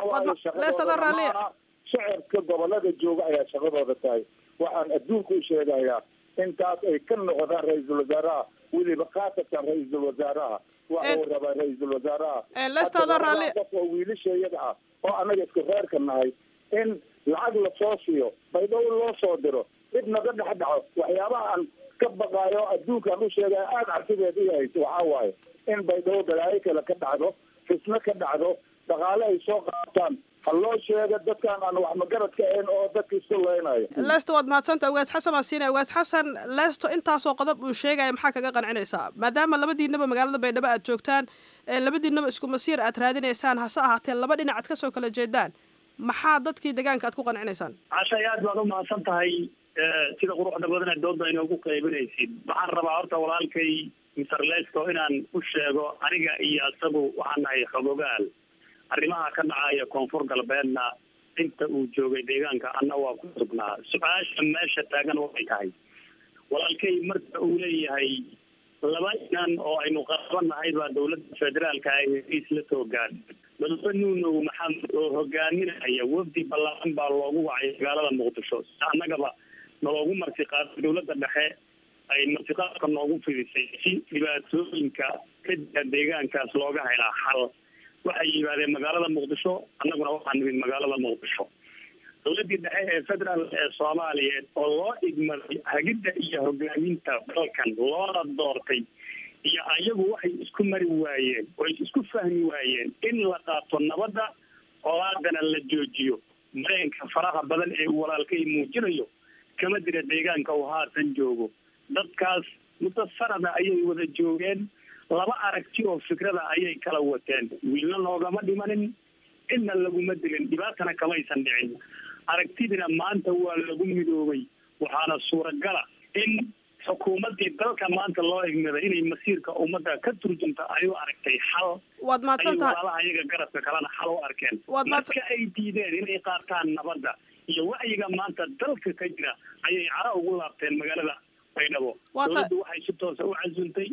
lestado raalliya shacabka gobolada jooga ayaa shaqadooda tahay waxaan adduunka u sheegayaa intaas ay ka noqdaan ra-iisul wasaaraha weliba khaasatan ra-iisul wasaaraha waxa uu rabaa ra-iisul wasaaraha lestado raalli qof oo wiilashayada ah oo anaga isku reerka nahay in lacag lasoo siiyo baydhabo loo soo diro dib naga dhex dhaco waxyaabaha aan ka baqaayo adduunkaan u sheegaya aada cabsideed i hayso waxaa waaye in baydhabo balaayo kale ka dhacdo fisno ka dhacdo dhaqaale ay soo qaataan ha loo sheega dadkaan aan wax magaradka ahayn oo dadka isku leynayo lesto waad mahadsanta ugaas xasan baan siinaya ugaas xasan lesto intaasoo qodob uu sheegaya maxaa kaga qancinaysaa maadaama labadiinaba magaalada baydhabo aad joogtaan labadiinaba isku masiir aad raadinaysaan hase ahaatee laba dhinac aad kasoo kala jeedaan maxaa dadkii deegaanka aad ku qancinaysaan cashay aad baad u mahadsan tahay sida quruxda badan ee doodda inoogu qaybinaysid waxaan rabaa horta walaalkay mister lesto inaan u sheego aniga iyo isagu waxaan nahay xogogaal arrimaha ka dhacaya koonfur galbeedna inta uu joogay deegaanka anna waa ku sugnaa su-aasha meesha taagan waxay tahay walaalkay marka uu leeyahay laba inan oo aynu qaabanahay baa dawladda federaalka ay hesiis la soo gaadhay madaxwe nuunow maxamed oo hogaaminaya wafdi ballaaran baa loogu wacay magaalada muqdisho si annagaba naloogu martiqaaday dawladda dhexe ay martiqaadka noogu fidisay si dhibaatooyinka ka jira deegaankaas looga helaa xal waxay yimaadeen magaalada muqdisho annaguna waxaa nimid magaalada muqdisho dawladdii dhexe ee federaal ee soomaaliyeed oo loo igmaday hagidda iyo hogaaminta dalkan loona doortay iyo ayagu waxay isku mari waayeen oy isku fahmi waayeen in la qaato nabadda colaadana la joojiyo mareenka faraha badan ee uu walaalkay muujinayo kama dira deegaanka uu haatan joogo dadkaas muddo sanada ayay wada joogeen laba aragti oo fikrada ayay kala wateen wiilna noogama dhimanin cidna laguma dilin dhibaatana kamaysan dhicin aragtidina maanta waa lagu midoobay waxaana suuragala in xukuumaddii dalka maanta loo igmaday inay masiirka ummadda ka turjunta ay u aragtay xal waad mahadsan tahay walaalaha iyaga garabka kalena xal u arkeen marka ay diideen inay qaataan nabadda iyo wacyiga maanta dalka ka jira ayay cara ugu laabteen magaalada baydhabo dawladdu waxay si toosa u casuntay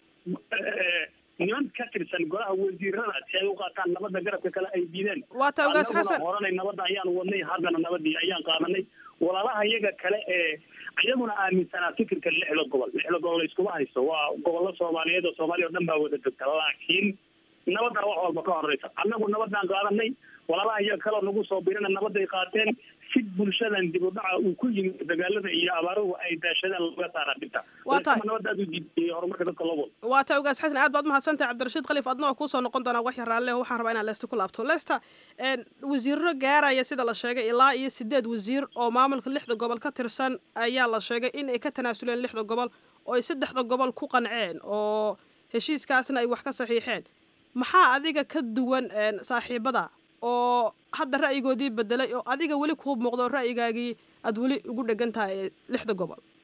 niman ka tirsan golaha wasiirada si ay u qaataan nabadda garabka kale ay diideen waata ugaas xasan horanay nabadda ayaan wadnay haddana nabadii ayaan qaadanay walaalaha iyaga kale ee iyaguna aaminsanaa fikirka lixda gobol lixda gobol iskuma haysto waa gobollo soomaaliyeed oo soomaaliya o dhan baa wada degta laakiin nabaddaa wax walba ka horeysa annagu nabadaan qaadanay walaalaha iyaga kaleo nagu soo birina nabadday qaateen si bulshadan dib u dhaca uu ku yimid dagaalada iyo abaaruhu ay daashadaan looga saara dhibta nabadda aad u diidiyey horumarka dadka loo wado waa tahay ugaas xasan aad baad mahadsantahay cabdirashiid khaliif adna waa kuusoo noqon doonaa wax yar raalle waxaan rabaa inaan leesta ku laabto leesta wasiirro gaaraya sida la sheegay ilaa iyo sideed wasiir oo maamulka lixda gobol ka tirsan ayaa la sheegay in ay ka tanaasuleen lixda gobol oo ay saddexda gobol ku qanceen oo heshiiskaasna ay wax ka saxiixeen maxaa adiga ka duwan saaxiibada oo hadda ra'yigoodii bedelay oo adiga weli kuu muuqdo ra'yigaagii aada weli ugu dhegan tahay lixda gobol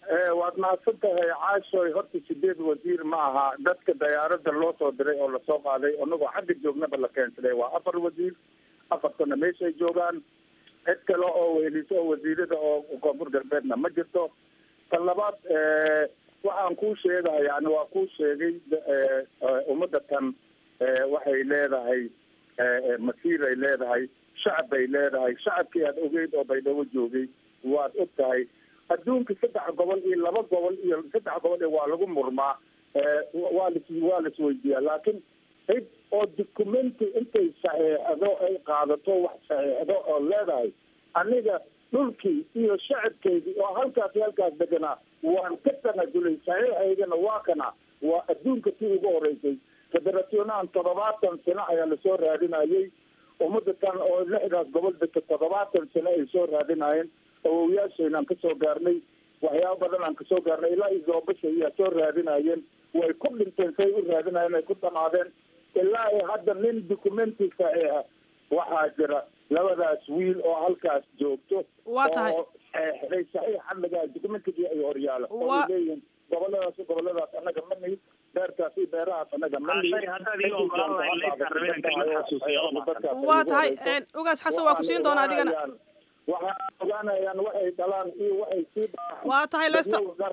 waad mahadsan tahay caashoy horta sideed wasiir ma aha dadka dayaarada loo soo diray oo lasoo qaaday anagoo xagga joognaba la keensaday waa afar wasiir afartana meeshay joogaan cid kale oo weheliso oo wasiirada oo koonfur galbeedna ma jirto tan labaad waxaan kuu sheegaya yani waa kuu sheegay ummadda tan waxay leedahay masiir ay leedahay shacab bay leedahay shacabkii aad ogeyd oo baydhabo joogay waad og tahay adduunka saddex gobol iyo laba gobol iyo saddex gobol waa lagu murmaa waa las waa las weydiiyaa laakiin cid oo documenti intay saxeexdo ay qaadato wax saxeexdo oo leedahay aniga dhulkii iyo shacabkeydii oo halkaas iyo halkaas deganaa waan ka tanajulay saxiixaygana waa kana waa adduunka tii ugu horeysay federationahan toddobaatan sano ayaa lasoo raadinayay ummada tan oo lixdaas gobol degta toddobaatan sano ay soo raadinayeen awowayaashayna aan kasoo gaarnay waxyaaba badan aan kasoo gaarnay ilaa iyo zoobasha ayaa soo raadinayeen way ku dhinteen say u raadinayeen ay ku dhamaadeen ilaa iyo hadda nin documenti saxiixa waxaa jira labadaas wiil oo halkaas joogto waa tahay oo saxeexday saxiix xadligaa documentigii ay horyaala oo ay leeyihiin goboladaas goboladaas annaga ma nihi beertaas iyo beerahaas annaga ma nihi waa tahay ugaas xasan waa ku siin doonaa adigana waxaa ogaanayaan waxay dhalaan iyo waxay sii waa tahay lesta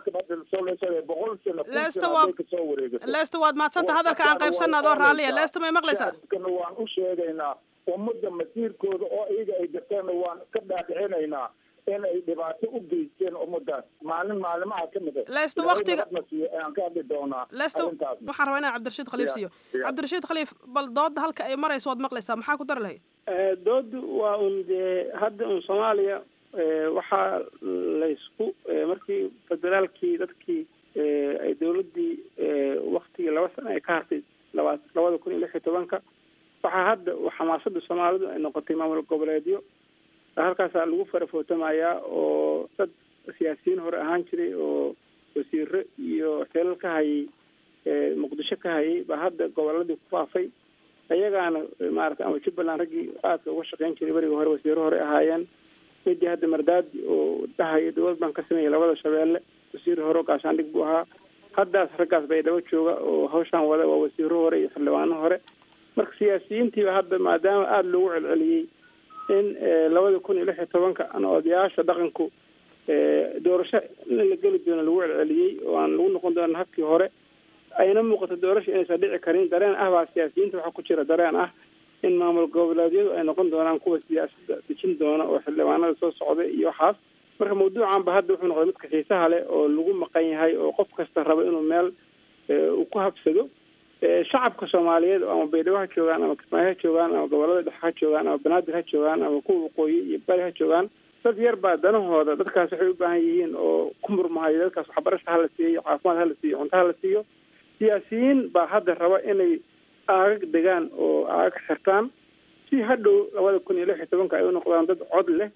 boqol sano lesta waa kasoo wareegato lesta waad mahadsanta hadalka aan qaybsanna adoo raalliya lesta may maqlaysaa shacabkana waan u sheegaynaa ummadda masiirkooda oo iyaga ay garteen waan ka dhaadhicinaynaa in ay dhibaato u geysteen ummadaas maalin maalimaha ka mid lesta waktiga aan ka hadli doonaa lesta waxaan rabaa inaan cabdirashiid khaliif siiyo cabdirashiid khaliif bal doodda halka ay marayso waad maqlaysaa maxaa ku dari lahayd doodu waa un dee hadda un soomaaliya waxaa laysku markii federaalkii dadkii ay dawladdii waktigii laba sana ay ka hartay laba labada kun iyo lix iyo tobanka waxaa hadda xamaasada soomaalidu ay noqotay maamul goboleedyo halkaasaa lagu farafootamayaa oo dad siyaasiyiin hore ahaan jiray oo wasiiro iyo xeelal ka hayay muqdisho ka hayay baa hadda goboladii ku faafay ayagaana maarata ama jubbaland raggii aadka uga shaqeyn jiray beriga hore wasiiro hore ahaayeen midii hadda mardaadi oo dhahaya dowlad baan ka sameeyay labada shabeelle wasiir hore oo gaashaandhig buu ahaa haddaas raggaas baydhabo jooga oo hawshaan wada waa wasiiro hore iyo xildhibaano hore marka siyaasiyiintiiba hadda maadaama aada loogu celceliyey in labada kun iyo lix iyo tobanka ana odayaasha dhaqanku doorasho in la geli doono lagu celceliyey oo aan lagu noqon doonan habkii hore ayna muuqato doorasho inaysan dhici karin dareen ah baa siyaasiyiinta waxaa ku jira dareen ah in maamul goboleedyadu ay noqon doonaan kuwa siyaasadda dejin doona oo xildhibaanada soo socda iyo waxaas marka mawduucan ba hadda wuxuu noqday midka xiisaha leh oo lagu maqan yahay oo qof kasta raba inuu meel uu ku habsado shacabka soomaaliyeed oo ama baydhabo ha joogaan ama kismaayo ha joogaan ama gobolada dhexe ha joogaan ama banaadir ha joogaan ama kuwa waqooyi iyo bari ha joogaan dad yar baa danahooda dadkaas waxay u baahan yihiin oo ku murmahayo dadkaas waxbarasha hala siiyo caafimaad hala siiyo cunto hala siiyo siyaasiyiin baa hadda raba inay aagag degaan oo aagag xirtaan si hadhow labada kun iyo lix iyo tobanka ay u noqdaan dad cod leh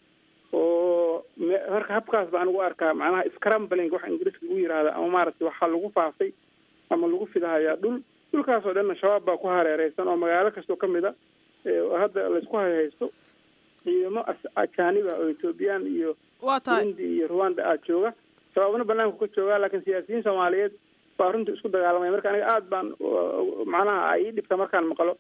oo marka habkaas baan ugu arkaa macnaha scrambling waxa ingiriiska lagu yihahda ama maaragtay waxaa lagu faafay ama lagu fidahayaa dhul dhulkaas oo dhanna shabaab baa ku hareereysan oo magaalo kastoo ka mid a hadda laysku hayhaysto ciidamo ajaaniba oo ethoobiyan iyo burundi iyo rwanda aad jooga shabaabna banaanku ka jooga laakiin siyaasiyiin soomaaliyeed baa runtii isku dagaalamaya marka aniga aada baan macnaha ay ii dhibta markaan maqlo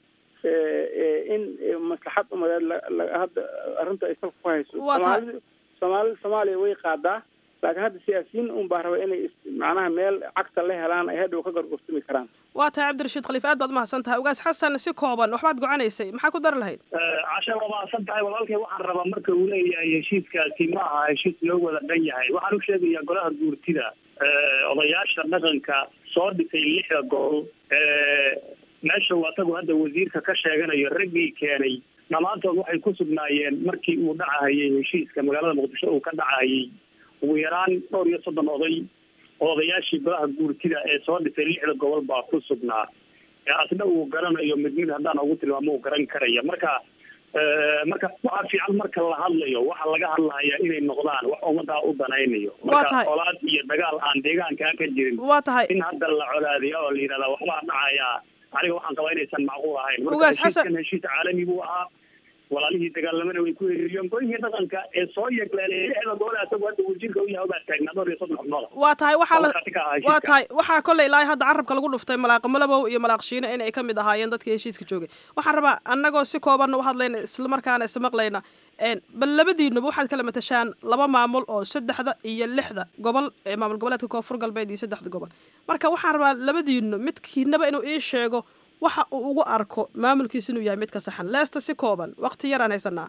in maslaxad umadeed hadda arrinta ay salka ku hayso soomaalida soomaalida soomaaliya way qaadaa laakiin hadda siyaasiyiin un baa raba inay macnaha meel cagta la helaan ay hadhow ka gorgortami karaan waa tahay cabdirashiid khaliif aad baad umahadsan tahay ugaas xasan si kooban waxbaad gocanaysay maxaa ku dari lahayd casha waa mahadsan tahay walaalkay waxaan rabaa marka uu leeyahay heshiiskaasi ma aha heshiis loo wada dhan yahay waxaan u sheegayaa golaha guurtida odayaasha dhaqanka soo dhisay lixda gobol meesha uu asagu hadda wasiirka ka sheeganayo raggii keenay dhammaantood waxay ku sugnaayeen markii uu dhacahayay heshiiska magaalada muqdisho uu ka dhacahayay ugu yaraan dhowr iyo soddon oday oo odayaashii golaha guurtida ee soo dhisay lixda gobol baa ku sugnaa asna uu garanayo mid mid haddaan ugu tilmaamo uu garan karaya marka marka waxaa fiican marka la hadlayo waxa laga hadlahayaa inay noqdaan wax ummadaa u danaynayo marka colaad iyo dagaal aan deegaankaa ka jirin waa tahay in hadda la colaadiyo oo la yidhahdaa waxbaa dhacayaa aniga waxaan qabaa inaysan macquul ahayn Ugaas marka heshiiskan heshiis caalami buu ahaa walaalihii dagaalamana way ku heriiriyeen golihii dhaqanka ee soo yeegleelay lixda gobol asagu hadda wasiirka u yahay baa taagnaa dhowr iyo soddon xubnooda waa tahay waxaa la Qolkaasi ka ahaa waa heshiiska. tahay waxaa kolley ilaahay hadda carabka lagu dhuftay malaaq malabow iyo malaaq shiine inay ka mid ahaayeen dadkii heshiiska joogay waxaan rabaa annagoo si koobanna u hadlayna islamarkaana ismaqlayna een, bal labadiinuba waxaad kala matashaan laba maamul oo saddexda iyo lixda gobol ee maamul goboleedka koonfur galbeed iyo saddexda gobol marka waxaan rabaa labadiinu midkiinaba inuu ii sheego waxa uu ugu arko maamulkiisa inuu yahay mid ka saxan leesta si kooban waqti yaraan haysanaa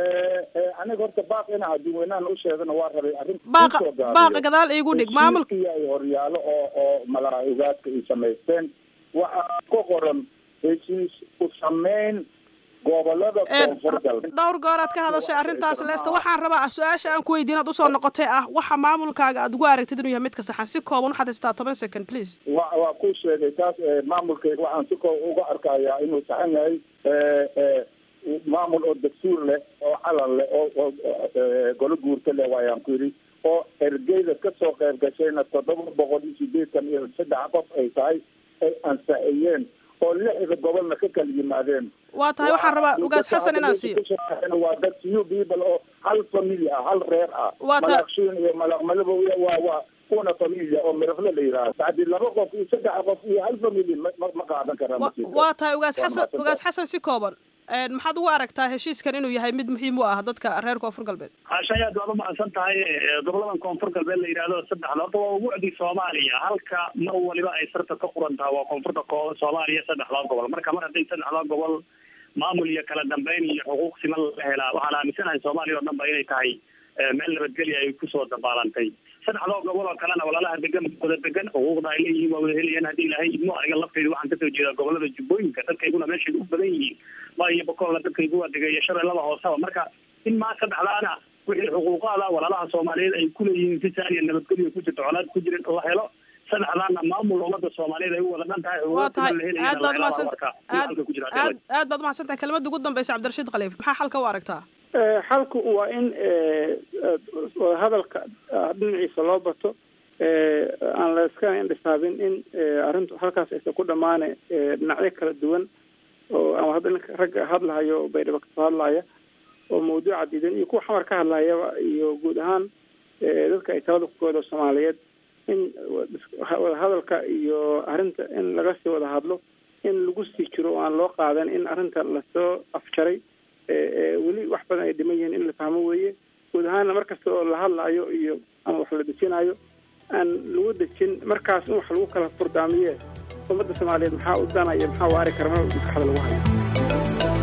aniga horta baaq ina adduunweynaan u sheegana waa rabay arrin Baaqa- kusoo gaabiyey. baaqa gadaal iigu dhig, maamulka- heshiiskii ay horyaalo oo oo malaa'igaadka ay samaysteen waxaa ku qoran heshiis u sameyn gobolada koonfur galbeed dhowr gooraad ka hadashay arrintaas leesta waxaan rabaa su-aasha aan ku weydiin aad usoo noqotay ah waxa maamulkaaga aad ugu aragtid inuu yahay mid ka saxan si kooban waxaad haystaa toban second please wa waa ku sheegay taas eh, maamulkayga waxaan si koo uga arkayaa inuu saxan yahay eh, eh, maamul oo dastuur leh oo calan leh oo oo eh, golo guurta leh waayaan ku yidhi oo ergeyda kasoo qayb gashayna toddoba boqol iyo sideetan iyo saddex qof ay tahay ay ansaxiyeen oo lixda gobolna ka kala yimaadeen waa tahay waxaan rabaa ugaas xasan inaan siiyo waa dad few people oo hal family ah hal reer ah Waa ta- malaaqshiin iyo malaaq malabow iyo waa waa una familia oo mirafle la yidhaahdo bacdi laba qof iyo saddex qof iyo hal family ma ma- ma qaadan karaan Wa- masiirka. waa tahay ugaas Waa xasan mahadsantahay. ugaas xasan si kooban een, maxaad ugu aragtaa heshiiskan inuu yahay mid muhiim u ah dadka reer koonfur galbeed hashay aad waad umahadsan tahay eh, goboladan koonfur galbeed la yidhaahdo saddexda horta waa ubucdii soomaaliya halka mar waliba ay sarta ka quran tahay waa koonfurta ko- soomaaliya saddexdaa gobol marka mar hadday saddexdaa gobol maamul iyo kala dambeyn iyo xuquuq siman la helaa waxaan aaminsanahay soomaaliya oo dhan ba inay tahay eh, meel nabadgelya ay kusoo dabaalantay saddexdoo gobol oo kalena walaalaha degan wada degan xuquuqda ay leeyihiin waa wada helayaan haddii ilaahay idmo aniga lafteyda waxaan kasoo jeedaa gobolada jubbooyinka dadkayguna meeshay u badan yihiin ma iyo bokolla dadkaygu waa degay iyo shabeellada hooseba marka in maa saddexdaana wixii xuquuqaada walaalaha soomaaliyeed ay kuleeyihiin si saaliya nabadgelyo ku jirto colaad ku jirin la helo saddexdaana maamul ummada soomaaliyeed ay u wada dhan tahay waa tahay xuquuqda la aad baad helayana umahadsanta aad halka ku jira aad aad baad umahadsan tahay kelmadda ugu dambeysa cabdirashiid khaliif maxaa xalka u aragtaa Eh, xalku waa in eh, eh, hadalka ah, dhinaciisa loo bato eh, aan la iska indhisaabin in eh, arrintu halkaas aysan ku dhammaane eh, dhinacyo kala duwan oo ama hadda ninka ragga hadlahayo oo baydhabo kasoo hadlaya oo mawduuca diidan iyo kuwa xamar ka hadlayaba iyo guud ahaan eh, dadka ay talada ku goodo soomaaliyeed in wada hadalka iyo arrinta in laga sii wada hadlo in lagu sii jiro oo aan loo qaadan in arrinta lasoo afjaray ee ee weli wax badan ay dhiman yihiin in la fahmo weeye guud ahaanna mar kasta oo la hadlaayo iyo ama wax la dejinayo aan lagu dejin markaas in wax lagu kala furdaamiye ummadda soomaaliyeed maxaa u danaya maxaa waari kara mar maskaxda lagu hayo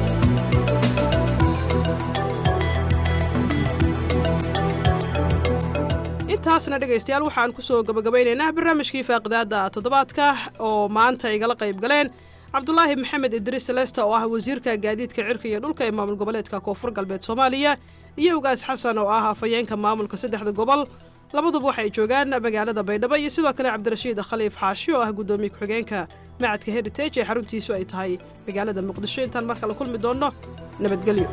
intaasna dhegaystayaal waxaan kusoo gabagabaynaynaa barnaamijkii faaqidaada toddobaadka oo maanta igala qayb galeen cabdulaahi maxamed idriis selesta oo ah wasiirka gaadiidka cirka iyo dhulka ee maamul goboleedka koonfur galbeed soomaaliya iyo ugaas xasan oo ah afhayeenka maamulka saddexda gobol labaduba waxay joogaan magaalada baydhabo iyo sidoo kale cabdirashiid khaliif xaashi oo ah guddoomiye ku-xigeenka macadka heritage ee xaruntiisu ay tahay magaalada muqdisho intaan mar kale kulmi doonno nabadgelyo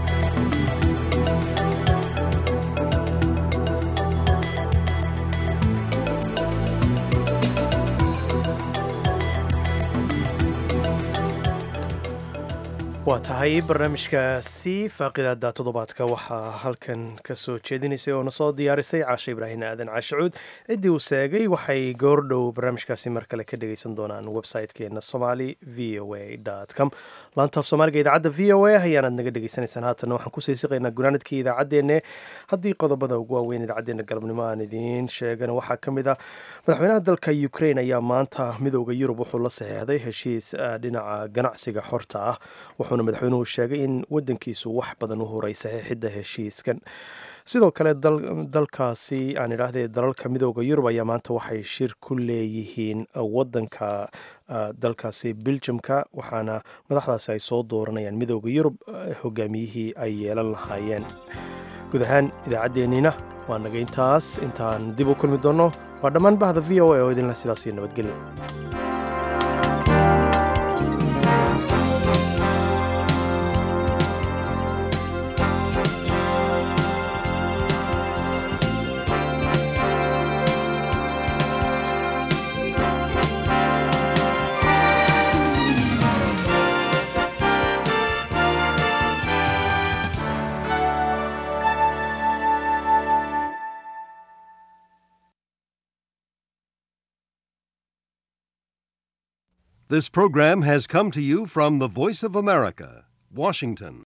waa tahay barnaamijkaasi faaqidaada toddobaadka waxaa halkan ka soo jeedinaysay oo na soo diyaarisay caashe ibraahin aadan caashicuud ciddii uu seegay waxay goordhow barnaamijkaasi mar kale ka dhagaysan doonaan website-keena somali v o a com laantaaf soomaaliga idaacadda v o a ayaanaad naga dhegaysanaysaan haatanna waxaan kusii siqaynaa gunaanadkii idaacaddeenna haddii qodobada ugu waaweyn idaacaddeenna galabnimo aan idiin sheegana waxaa ka mid ah madaxweynaha dalka ukraine ayaa maanta midooda yurub wuxuu la saxeexday heshiis dhinaca ganacsiga xorta ah wuxuuna madaxweynuhu sheegay in wadankiisu wax badan u horay saxiixidda heshiiskan sidoo kale dalkaasi aan idhaahdee dalalka midooda yurub ayaa maanta waxay shir ku leeyihiin wadanka dalkaasi beljamka waxaana madaxdaasi ay soo dooranayaan midooda yurub hogaamiyihii ay yeelan lahaayeen guud ahaan idaacaddeenniina waa naga intaas intaan dib u kulmi doonno waa dhammaan bahda v o a oo idinla sidaas iyo nabadgelyo This program has come to you from the Voice of America, Washington.